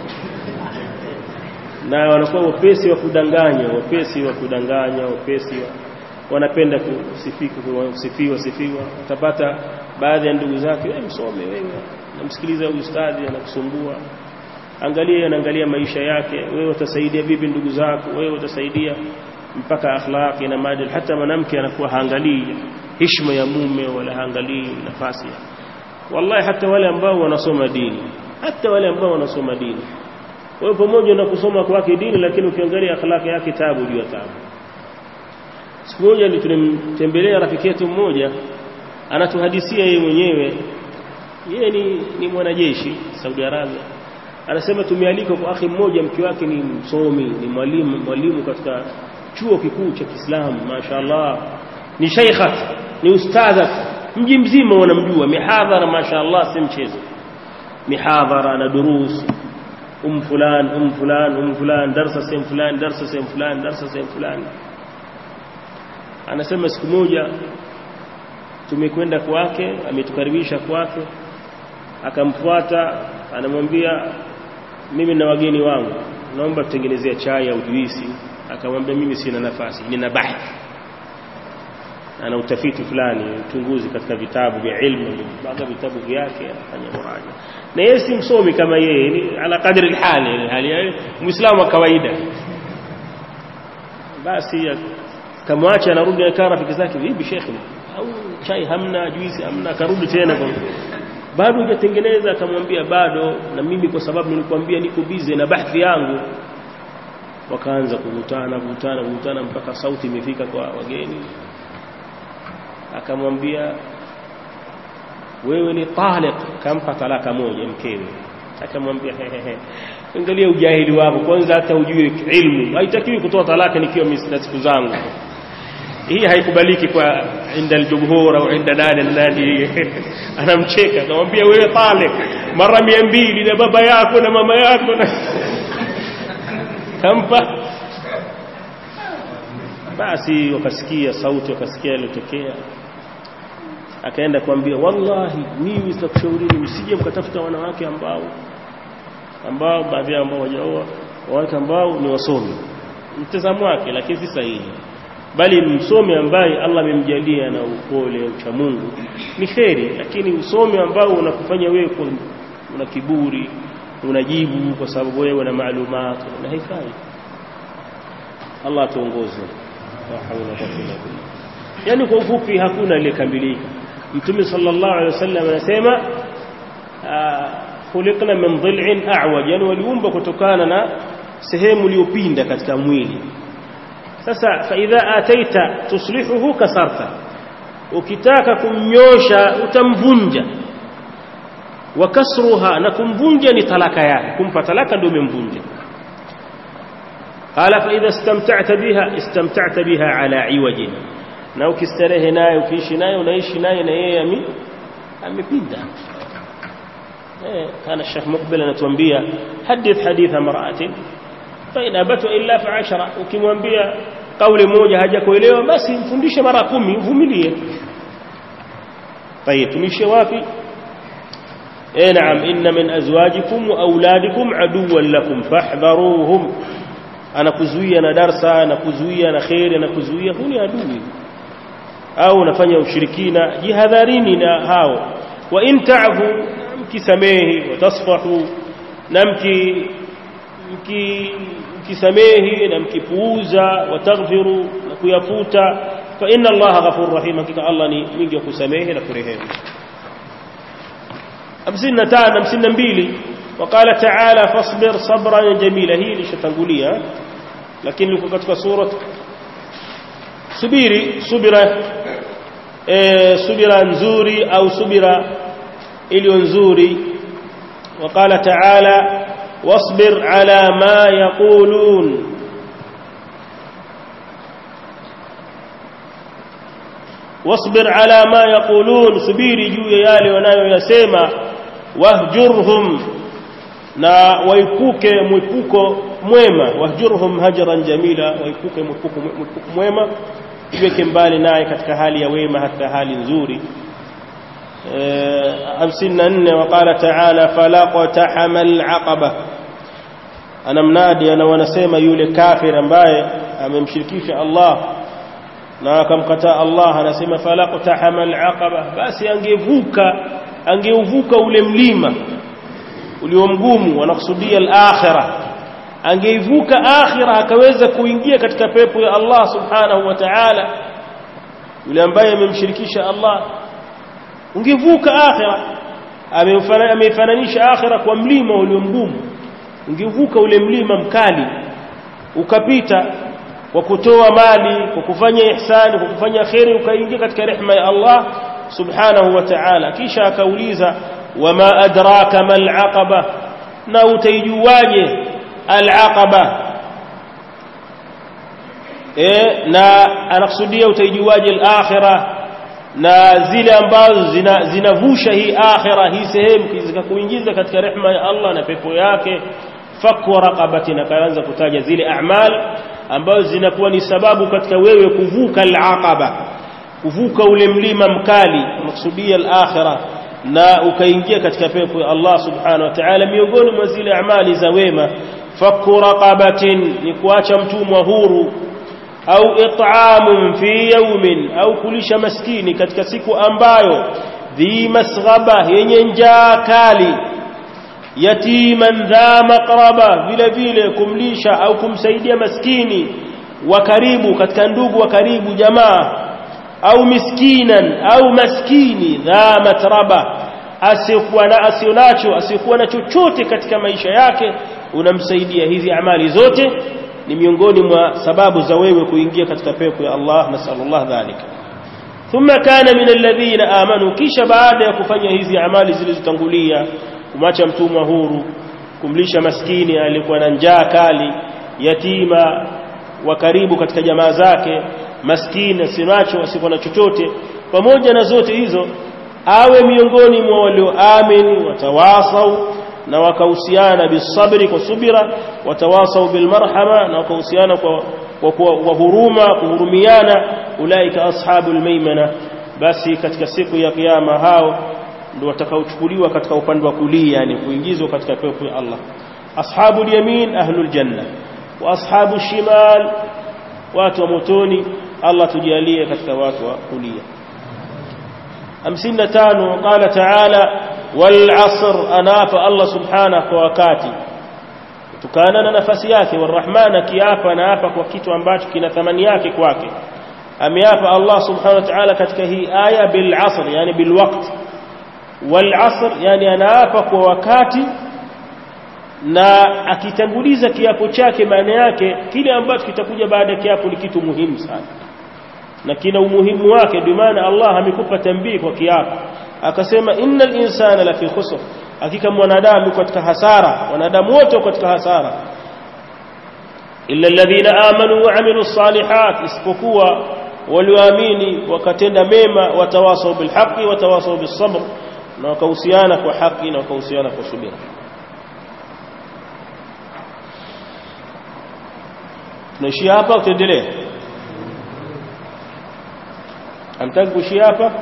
na wanakuwa wapesi wa kudanganya wapesi wa kudanganya wapesi wa wanapenda kusifika kusifiwa sifiwa utapata baadhi ya ndugu zake wewe msome wewe namsikiliza huyu ustadhi anakusumbua angalia anaangalia maisha yake wewe utasaidia vipi ndugu zako wewe utasaidia mpaka akhlaqi na maadili hata mwanamke anakuwa haangalii heshima ya mume wala haangalii nafasi wallahi hata wale ambao wanasoma dini hata wale ambao wanasoma dini wewe pamoja na kusoma kwake dini lakini ukiangalia akhlaqi yake tabu juu ya tabu siku moja tulimtembelea rafiki yetu mmoja anatuhadisia yeye mwenyewe yeye ni, ni mwanajeshi Saudi Arabia anasema tumealikwa kwa akhi mmoja mke wake ni msomi ni mwalimu mwalimu katika chuo kikuu cha Kiislamu mashaallah ni shaykhat ni ustadha mji mzima wanamjua mihadhara mashaallah si mchezo mihadhara na durus um fulan um fulan um fulan darasa sehemu fulani darasa sehemu fulani darasa sehemu fulani anasema siku moja tumekwenda kwake ametukaribisha kwake akamfuata anamwambia mimi na wageni wangu naomba tutengenezea chai au juisi akamwambia mimi sina nafasi nina bahthi ana utafiti fulani uchunguzi katika vitabu vya ilmu baadhi vitabu vyake anafanya muraja na yeye si msomi kama yeye ni ala kadri alhali hali muislamu wa kawaida basi akamwacha anarudi akaa rafiki zake vipi shekhi au chai hamna juisi hamna akarudi tena kwa bado hujatengeneza akamwambia bado na mimi kwa sababu nilikwambia niko busy na bahthi yangu wakaanza kuvutana kuvutana kuvutana mpaka sauti imefika kwa wageni akamwambia wewe ni taliq kampa talaka moja mkewe akamwambia hehehe angalia ujahili wako kwanza hata ujue ilmu haitakiwi kutoa talaka nikiwa na siku zangu hii haikubaliki kwa inda aljumhur au inda nani na nani anamcheka akamwambia wewe taliq mara mia mbili na baba yako na mama yako na kampa basi wakasikia sauti wakasikia iliyotokea akaenda kuambia wallahi mimi sitakushaurini msije mkatafuta wanawake ambao ambao baadhi yao ambao wajaoa wanawake ambao ni wasomi mtazamo wake lakini si sahihi bali msomi ambaye Allah amemjalia na upole ucha Mungu ni kheri lakini usomi ambao unakufanya wewe una kiburi unajibu kwa sababu wewe una maalumat na haifai Allah tuongoze la hawla wala quwwata illa billah yani kwa ufupi hakuna aliyekamilika mtume sallallahu alaihi wasallam anasema khuliqna min dhil'in a'waj yani waliumba kutokana na sehemu iliyopinda katika mwili sasa fa idha ataita tuslihuhu kasarta ukitaka kumnyosha utamvunja wa kasruha na kumvunja ni talaka yake kumpa talaka ndio umemvunja qala fa idha istamta'ta biha istamta'ta biha ala iwajin na ukistarehe naye ukiishi naye unaishi naye na yeye amepinda eh kana Sheikh Mukbil anatuambia hadith haditha mar'atin fa in abatu illa fa ashara ukimwambia kauli moja hajakuelewa basi mfundishe mara kumi uvumilie طيب tumishe wapi eh naam inna min azwajikum wa auladikum aduwwan lakum fahdharuhum anakuzuia na darsa anakuzuia na khairi anakuzuia huni adui au unafanya ushirikina jihadharini na hao wa in ta'fu mkisamehi watasfahu na mki mkisamehi na mkipuuza wataghfiru na kuyafuta fa inna allaha ghafurur rahim hakika allah ni mwingi wa kusamehe na kurehemu 55 52 وقال تعالى فاصبر صبرا جميلا هي lishatangulia lakini liko katika sura subiri subira e, subira nzuri au subira iliyo nzuri وقال تعالى واصبر على ما يقولون واصبر على ما يقولون subiri juu ya yale wanayoyasema wahjurhum na waipuke mwipuko mwema wahjurhum hajran jamila waipuke mwipuko mwema iweke mbali naye katika hali ya wema hata hali nzuri 54 وقال تعالى فلقتحم العقبه anamnadi ana wanasema yule kafir ambaye amemshirikisha Allah na akamkataa Allah anasema falaqtahama alaqaba basi angevuka angeuvuka ule mlima ulio mgumu wanakusudia al-akhirah angeivuka akhirah akaweza kuingia katika pepo ya Allah subhanahu wa ta'ala yule ambaye amemshirikisha Allah ungevuka akhirah ameifananisha akhirah kwa mlima ulio mgumu ungevuka ule mlima mkali ukapita kwa kutoa mali kwa kufanya ihsani kwa kufanya khairi ukaingia katika rehema ya Allah subhanahu wa ta'ala kisha akauliza wama adraka mal aqaba na utaijuaje al aqaba eh na anakusudia utaijuaje al akhirah na zile ambazo zinavusha hii akhira hii sehemu zikakuingiza katika rehema ya Allah na pepo yake fakwa raqabati na kaanza kutaja zile a'mal ambazo zinakuwa ni sababu katika wewe kuvuka al-aqaba kuvuka ule mlima mkali maksudia al-akhirah na ukaingia katika pepo ya Allah subhanahu wa ta'ala miongoni mwa zile amali za wema fakku raqabatin ni kuacha mtumwa huru au it'amun fi yawmin au kulisha maskini katika siku ambayo dhi masghaba yenye njaa kali yatiman dha maqraba vile vile kumlisha au kumsaidia maskini wa karibu katika ndugu wa karibu jamaa au miskinan au maskini dha matraba asiyekuwa na asionacho asiyekuwa na chochote katika maisha yake unamsaidia hizi amali zote ni miongoni mwa sababu za wewe kuingia katika pepo ya Allah nasallallahu dhalika thumma kana min alladhina amanu kisha baada ya kufanya hizi amali zilizotangulia kumacha mtumwa huru kumlisha maskini alikuwa na njaa kali yatima wa karibu katika jamaa zake maskini asinacho asikuwa na chochote pamoja na zote hizo awe miongoni mwa walioamini watawasau na wakahusiana bisabri kwa subira watawasau bilmarhama na wakahusiana kwa kwa, kwa, kwa huruma kuhurumiana ulaika ashabul maimana basi katika siku ya kiyama hao ndio watakaochukuliwa katika upande wa kulia yani kuingizwa katika pepo ya Allah ashabul yamin ahlul janna wa ashabu shimal watu wa motoni Allah tujalie katika watu wa kulia 55 qala ta'ala wal asr anafa Allah subhanahu kwa wakati tukana na nafasi yake warahman akiapa na hapa kwa kitu ambacho kina thamani yake kwake ameapa Allah subhanahu wa ta'ala katika hii aya bil asr yani bil waqt wal asr yani anaapa kwa wakati na akitanguliza kiapo chake maana yake kile ambacho kitakuja baada ya kiapo ni kitu muhimu sana na kina umuhimu wake ndio maana Allah amekupa tambii kwa kiapo akasema innal insana lafi khusr hakika mwanadamu katika hasara wanadamu wote katika hasara illa alladhina amanu wa amilu salihat isipokuwa walioamini wakatenda mema watawasau bilhaqi watawasau bisabr na wakahusiana kwa haki na wakahusiana kwa subira tunaishia hapa au tuendelee amtaki kuishia hapa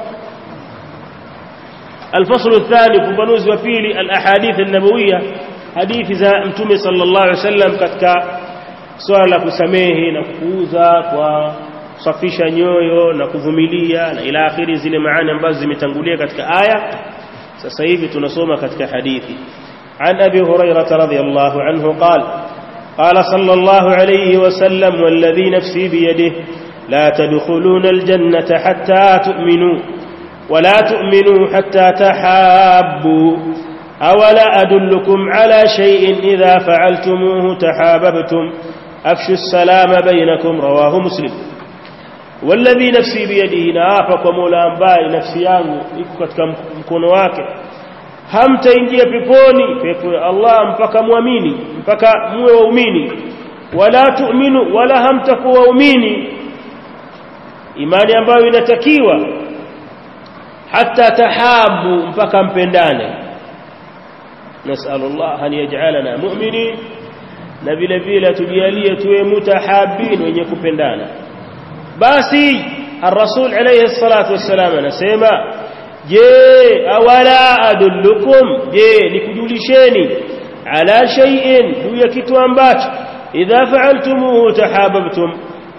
الفصل الثاني فبنوز وفيلي الأحاديث النبوية حديث za mtume sallallahu alaihi wasallam katika swala la kusamehe na kuuza kwa kusafisha nyoyo na kuvumilia na ila akhiri zile maana ambazo zimetangulia katika aya sasa hivi tunasoma katika hadithi عن أبي هريرة رضي الله عنه قال قال صلى الله عليه وسلم والذي نفسي بيده لا تدخلون الجنة حتى تؤمنوا ولا تؤمنوا حتى تحابوا أولا أدلكم على شيء إذا فعلتموه تحاببتم أفشوا السلام بينكم رواه مسلم والذي نفسي بيده نافق ومولا أنباء نفسي yangu iko katika mkono wake hamtaingia peponi pepo ya Allah mpaka muamini mpaka muwe waumini wala tu'minu wala hamtakuwa waumini imani ambayo inatakiwa hata tahabu mpaka mpendane nasallallahu an yaj'alana mu'minin na vile vile tujalie tuwe mutahabin wenye kupendana basi الرسول عليه الصلاة والسلام anasema je awala adullukum je nikujulisheni ala shay'in juu ya kitu ambacho idha fa'altumuhu tahabbtum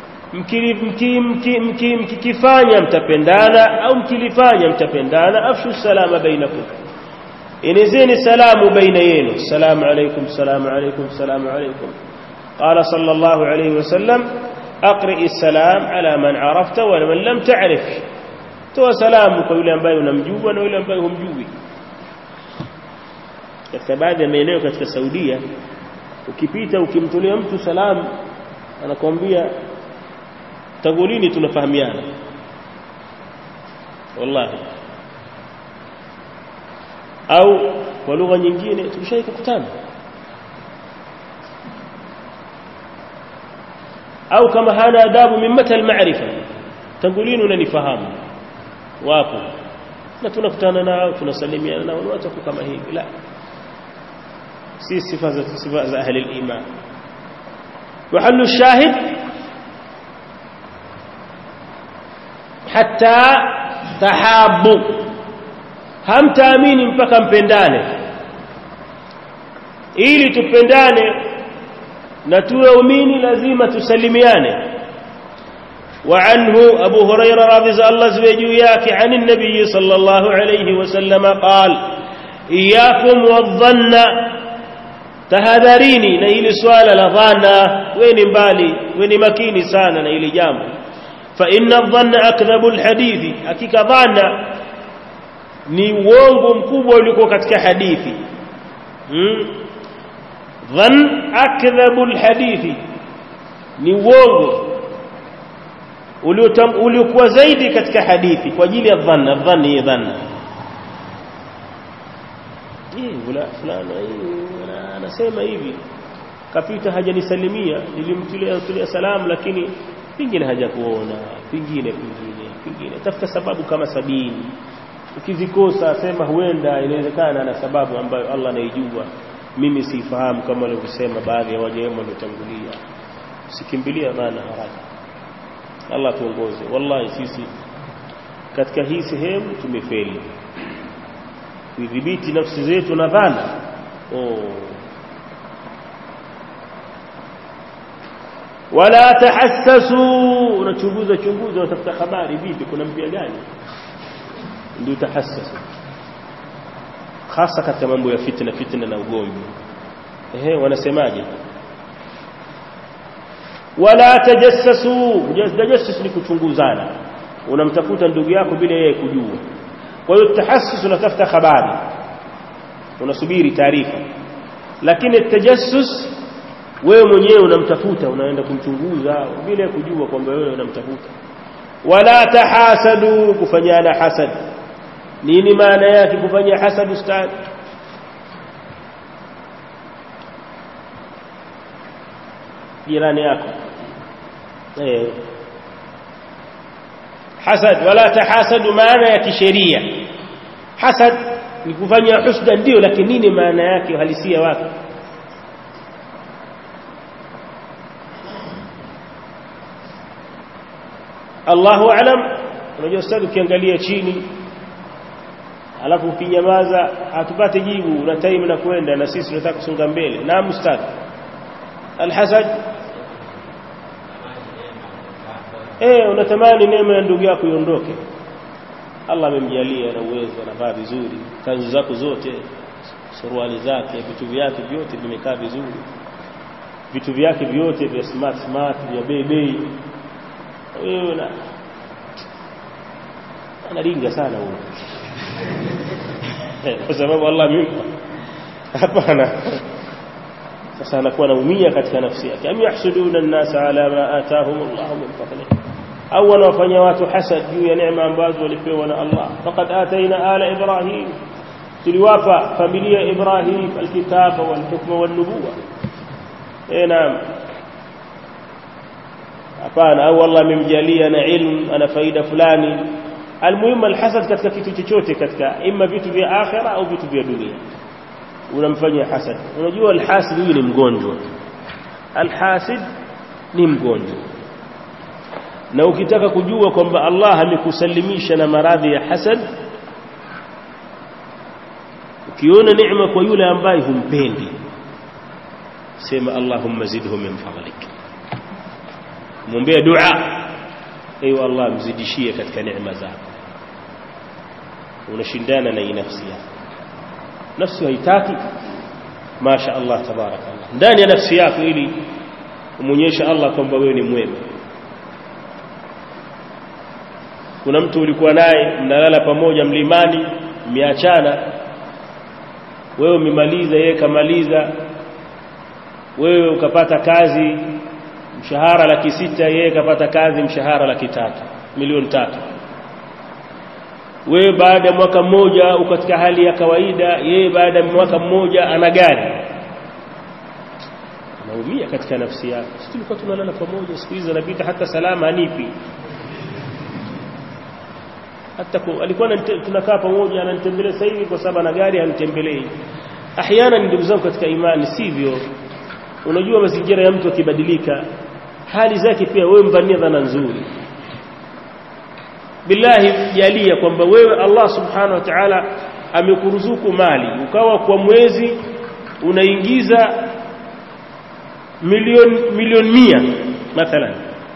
mkikifanya mtapendana au mkilifanya mtapendana afshu salama bainakum inizeni salamu baina yenu salamu alaykum salamu alaykum salamu alaykum qala sallallahu alayhi wasallam aqri السلام على من عرفت ومن لم تعرف toa salamu kwa yule ambaye unamjua na yule ambaye humjui katika baadhi ya maeneo katika Saudia ukipita ukimtolea mtu salamu anakwambia tangu lini tunafahamiana wallahi au kwa lugha nyingine tulishai kukutana au kama hana adabu min mata almaarifa tangu lini unanifahamu wapo na tunakutana nao tunasalimiana nao ni watu kama hivi la si sifa za sifa za ahli al-iman محل الشاهد حتى تحابوا هم تامini mpaka mpendane ili tupendane na tuwe umini lazima tusalimiane وعنه أبو هريرة رضي الله زوجياك عن النبي صلى الله عليه وسلم قال إياكم والظن tahadharini na ili swala la dhana weni mbali weni makini sana na ili jambo fa inna dhanna akdhabu alhadithi hakika dhana ni uongo mkubwa uliokuwa katika hadithi hmm? dhann akdhabu alhadithi ni uongo uliokuwa zaidi katika hadithi kwa ajili ya dhanna dhanni ya dhanna fulani anasema hivi kapita hajanisalimia nilimtilia tulia salamu lakini pingine hajakuona pingine pingine pingine tafuta sababu kama sabini ukizikosa sema huenda inawezekana na sababu ambayo Allah anaijua mimi sifahamu kama walivyosema baadhi ya waja wema waliotangulia usikimbilia dhana haraka Allah tuongoze wallahi sisi katika hii sehemu tumefeli kuidhibiti nafsi zetu na dhana oh. wala tahassasu unachunguza chunguza unatafuta habari vipi kuna mpya gani ndio tahassasu hasa katika mambo ya fitna fitna na ugomvi ehe wanasemaje wala tajassasu tajassus ni kuchunguzana unamtafuta ndugu yako bila yeye kujua kwa hiyo tahassus unatafuta habari unasubiri taarifa lakini tajassus wewe mwenyewe unamtafuta unaenda kumchunguza bila kujua kwamba wewe unamtafuta wala tahasadu kufanyana hasad nini maana yake kufanya hasad ustadhi jirani yako eh hasad wala tahasadu maana ya kisheria hasad ni kufanya husda ndio lakini nini maana yake uhalisia wake Allahu a'lam unajua ustadhi ukiangalia chini alafu ukinyamaza hatupate jibu na time na kwenda na sisi tunataka kusonga mbele naam ustadhi alhasad eh unatamani neema ya ndugu yako iondoke Allah amemjalia na uwezo anavaa vizuri kanzu zako zote suruali zake vitu vyake vyote vimekaa vizuri vitu vyake vyote vya smart smart vya bei bei wewe na anaringa sana huyo kwa sababu Allah amempa hapana sasa anakuwa anaumia katika nafsi yake am yahsuduna an-nasa ala ma atahum Allah min fadlihi au wanawafanya watu hasad juu ya neema ambazo walipewa na Allah faqad ataina ala ibrahim tuliwapa familia ibrahim alkitaba walhukma wan-nubuwa eh naam hapana au Allah amemjalia na ilmu ana faida fulani almuhimu alhasad katika kitu chochote katika imma vitu vya akhira au vitu vya dunia unamfanyia hasad unajua alhasid huyu ni mgonjwa alhasid ni mgonjwa na ukitaka kujua kwamba Allah amekusalimisha na maradhi ya hasad ukiona neema kwa yule ambaye humpendi sema Allahumma zidhu min fadlik muombea dua ewe Allah mzidishie katika neema zako unashindana na nafsi yako nafsi haitaki masha Allah tabarakallah ndani ya nafsi yako ili umuonyeshe Allah kwamba wewe ni mwema kuna mtu ulikuwa naye mnalala pamoja mlimani mmeachana wewe umemaliza yeye kamaliza wewe ukapata kazi mshahara laki sita yeye kapata kazi mshahara laki tatu milioni tatu wewe baada ya mwaka mmoja uko katika hali ya kawaida yeye baada ya mwaka mmoja ana gari anaumia katika nafsi yake sisi tulikuwa tunalala pamoja siku hizi anapita hata salama anipi hata ku, alikuwa tunakaa pamoja ananitembelea sasa hivi kwa sababu ana gari anitembelei ahyana ndugu zangu katika imani sivyo unajua mazingira ya mtu akibadilika hali zake pia wewe mvania dhana nzuri billahi jalia kwamba wewe Allah subhanahu wa ta'ala amekuruzuku mali ukawa kwa mwezi unaingiza milioni milioni mia mathalan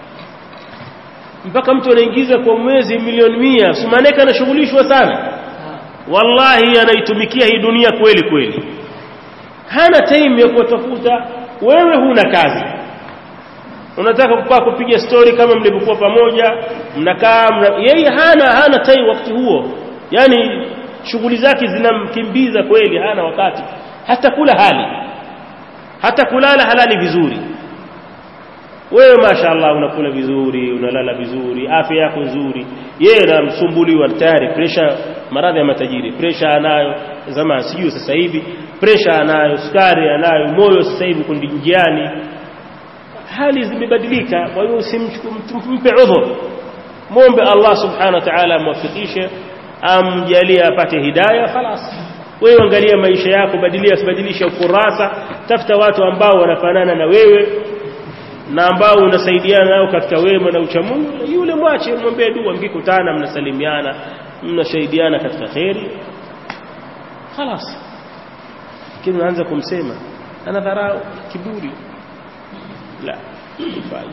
mpaka mtu anaingiza kwa mwezi milioni mia sumaneka anashughulishwa sana wallahi anaitumikia hii dunia kweli kweli hana time ya kutafuta wewe huna kazi unataka kukaa kupiga story kama mlivyokuwa pamoja mnakaa mna, yeye hana hana time wakati huo yani shughuli zake zinamkimbiza kweli hana wakati hata kula hali hata kulala halali vizuri wewe mashaallah unakula vizuri unalala vizuri afya yako nzuri yeye anamsumbuliwa tayari pressure maradhi ya matajiri pressure anayo zamani sijui sasa hivi pressure anayo sukari anayo moyo sasa hivi kundi njiani hali zimebadilika kwa hiyo usimpe udhur muombe Allah subhanahu wa ta'ala amwafikishe amjalie apate hidayah khalas wewe angalia maisha yako badilia badilisha ukurasa tafuta watu ambao wanafanana na wewe na ambao unasaidiana nao katika wema na uchamungu yule mwache mwombee dua mkikutana mnasalimiana mnasaidiana katika kheri خلاص lakini unaanza kumsema ana dharau kiburi la ifai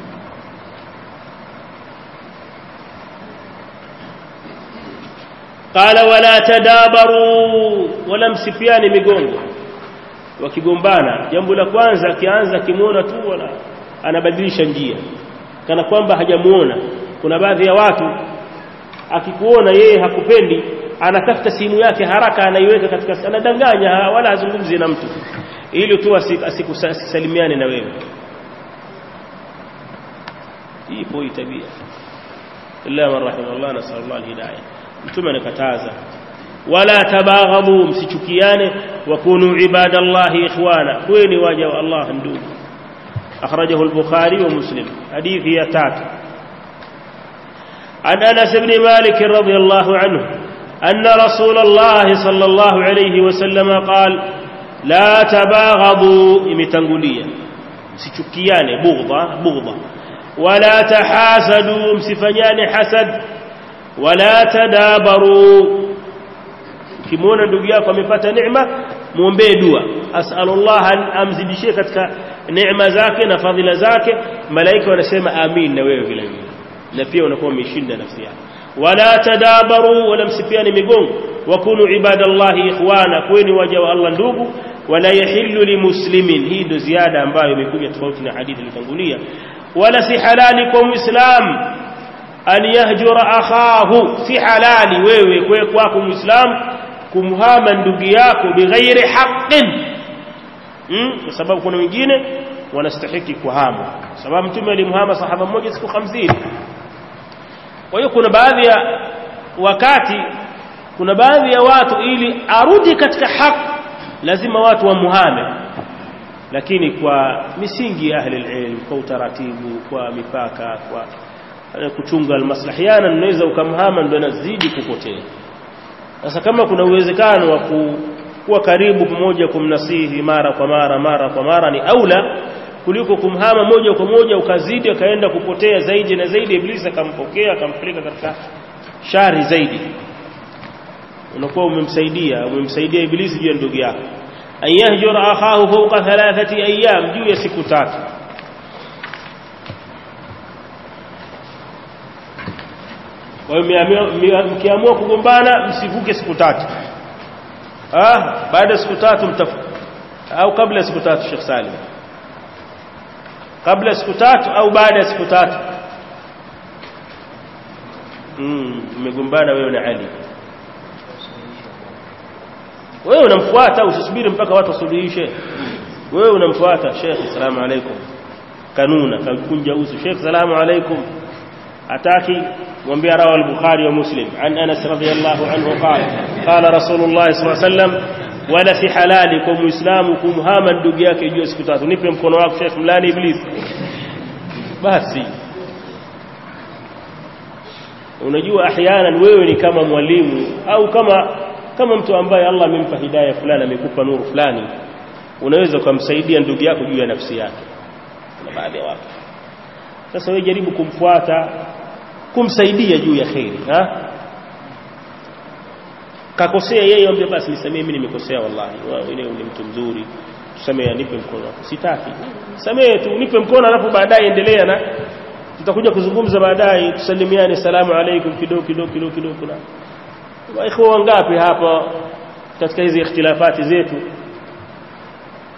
qala wala tadabaru wala msipiani migongo wakigombana jambo la kwanza akianza akimuona tu wala anabadilisha njia kana kwamba hajamuona kuna baadhi ya watu akikuona yeye hakupendi anatafuta simu yake haraka anaiweka katika anadanganya wala hazungumzi na mtu ili tu asikusalimiane na wewe ipo hii tabia illa man rahimahullah nasallallahu alhidayah mtume anakataza wala tabaghadhu msichukiane wa kunu ibadallahi ikhwana kweni waja wa Allah ndugu akhrajahu al-bukhari wa muslim hadithi ya tatu عن أنس بن مالك رضي الله عنه أن رسول الله صلى الله عليه وسلم قال لا تباغضوا متنقليا سيشكيان بغضة بغضة ولا تحاسدوا مسفنيان حسد ولا تدابروا kimwona ndugu yako amepata neema muombee dua asalullah amzidishie katika neema zake na fadhila zake malaika wanasema amin na wewe vile vile na pia unakuwa umeshinda nafsi yako wala tadabaru wala msipiani migongo wakunu ibadallahi ikhwana kweni waja wa Allah ndugu wala yahillu limuslimin hii ndo ziada ambayo imekuja tofauti na hadithi ilitangulia wala si halali kwa muislam an yahjura akhahu si halali wewe kwe kwako muislam kumhama ndugu yako bighairi haqqin hmm? kwa sababu kuna wengine wanastahiki kuhama sababu mtume alimhama sahaba mmoja siku 50 kwa hiyo kuna baadhi ya wakati kuna baadhi ya watu ili arudi katika haki lazima watu wamuhame lakini kwa misingi ya ahli ilm kwa utaratibu kwa mipaka kwa kuchunga almaslahiana unaweza ukamhama ndio anazidi kupotea sasa kama kuna uwezekano wa kuwa karibu pamoja kumnasihi mara kwa mara mara kwa mara ni aula kuliko kumhama moja kwa moja ukazidi akaenda kupotea zaidi na zaidi iblisi akampokea akampeleka katika shari zaidi unakuwa umemsaidia umemsaidia iblisi juu ya ndugu yako an yahjura akhahu fawqa thalathati ayyam juu ya siku tatu kwa hiyo mkiamua kugombana msivuke siku tatu ah baada ya siku tatu mtafuta au kabla ya siku tatu Sheikh Salim kabla siku tatu au baada ya siku tatu mm mmegombana wewe na Ali wewe unamfuata usisubiri mpaka watu wasuluhishe wewe unamfuata Sheikh salamu alaykum kanuna kakunja uso Sheikh salamu alaykum ataki mwambia rawa al-Bukhari wa Muslim an Anas radiyallahu anhu qala qala Rasulullah sallallahu alayhi wasallam wala si halali kwa muislamu kumhama ndugu yake juu siku tatu nipe mkono wako Sheikh mlani iblis basi unajua ahyanan wewe ni kama mwalimu au kama kama mtu ambaye Allah amempa hidayah fulani amekupa nuru fulani unaweza kumsaidia ndugu yako juu ya nafsi yake na baadhi ya watu sasa wewe jaribu kumfuata kumsaidia juu ya khairi ha kakosea yeye ombe basi nisamee mimi nimekosea wallahi wewe ni mtu mzuri tusamee nipe mkono wako sitaki samee tu nipe mkono alafu baadaye endelea na tutakuja kuzungumza baadaye tusalimiane salamu alaikum kidogo kidogo kidogo kidogo na waikhwa wangapi hapa katika hizi ikhtilafati zetu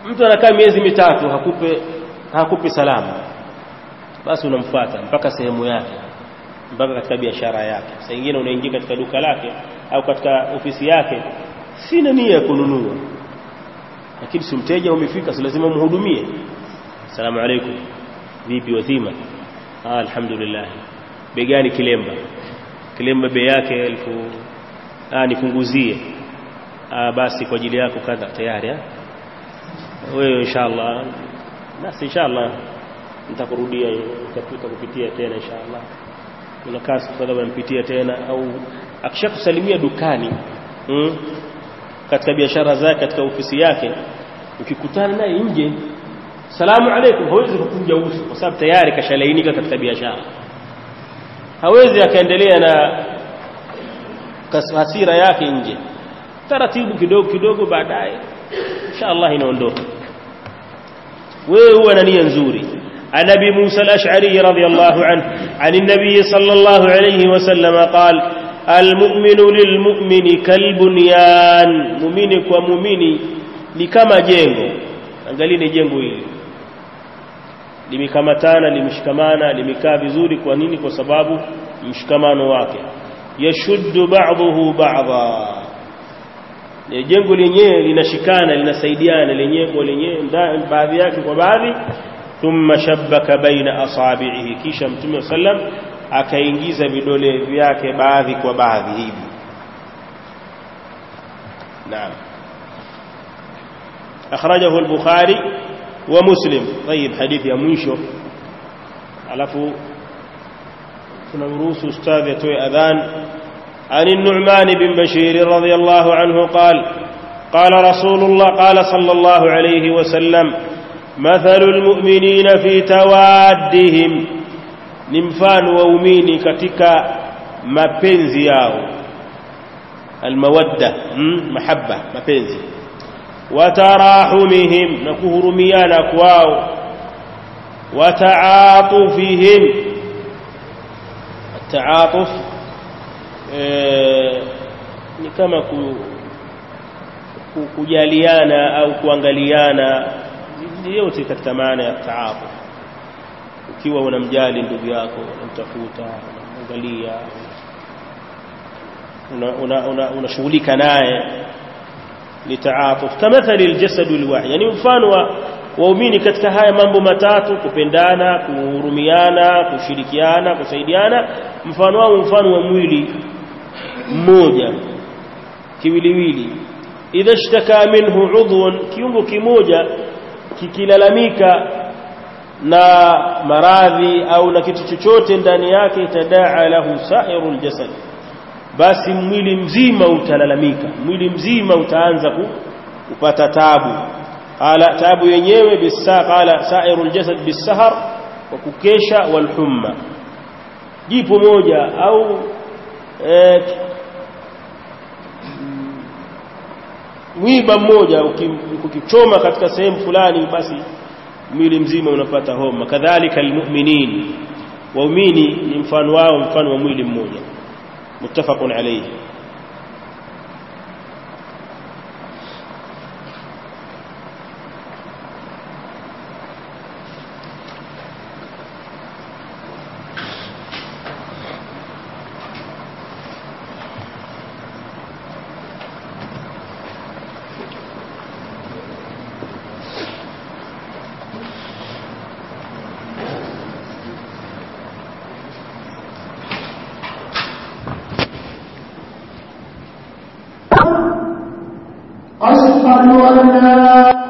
mtu anakaa miezi mitatu hakupe hakupi salamu basi unamfuata mpaka sehemu yake mpaka katika biashara yake saa nyingine unaingia katika duka lake au katika ofisi yake sina nia ya kununua lakini si mteja umefika si lazima umhudumie asalamu alaykum vipi wazima ah alhamdulillah bei gani kilemba kilemba bei yake elfu ah nipunguzie ah basi kwa ajili yako kadha tayari ah wewe inshallah basi inshallah nitakurudia nitapita kupitia tena inshallah unakaa siku kadhaa unampitia tena au akishakusalimia dukani mm, katika biashara zake katika ofisi yake ukikutana naye nje salamu alaykum hawezi kukunja uso kwa sababu tayari kashalainika katika biashara hawezi akaendelea na hasira yake nje taratibu kidogo kidogo baadaye inshallah inaondoka wewe huwa na nia nzuri عن ابي موسى الاشعري رضي الله عنه عن النبي صلى الله عليه وسلم قال المؤمن للمؤمن كالبنيان مؤمن ومؤمن ni kama jengo angalieni jengo hili limekamatana limeshikamana limekaa vizuri kwa nini kwa sababu mshikamano wake yashuddu ba'dahu ba'dha jengo lenyewe linashikana linasaidiana lenyewe kwa lenyewe baadhi yake kwa baadhi thumma shabbaka baina asabi'ihi kisha mtume sallam akaingiza vidole vyake baadhi kwa baadhi hivi naam akhrajahu al-bukhari wa muslim طيب hadithi ya mwisho alafu tunamruhusu ustadhi atoe adhan عن النعمان بن بشير رضي الله عنه قال قال رسول الله قال صلى الله عليه وسلم مثل المؤمنين في توادهم ni mfano waumini katika mapenzi yao almawadda mm, mahabba mapenzi watarahumihim na kuhurumiana kwao wataatufihim taatuf e, ni kama ku, ku, kujaliana au kuangaliana yote katika maana ya taatuf ukiwa unamjali ndugu yako unamtafuta unamwangalia unashughulika una, una, una naye ni taatuf kamathali aljasad alwahid yani mfano wa waumini katika haya mambo matatu kupendana kuhurumiana kushirikiana kusaidiana mfano wao mfano wa mwili mmoja kiwiliwili idha ishtaka minhu udhun kiungo kimoja kikilalamika na maradhi au na kitu chochote ndani yake tadaa lahu sairul jasad basi mwili mzima utalalamika mwili mzima utaanza kupata tabu qala tabu yenyewe bisa qala sairul jasad bisahar wa kukesha wal humma jipo moja au eh, mwiba mmoja ukichoma katika sehemu fulani basi mwili mzima unapata homa kadhalika almu'minin waumini ni mfano wao mfano wa mwili mmoja muttafaqun alayhi أشهد أن لا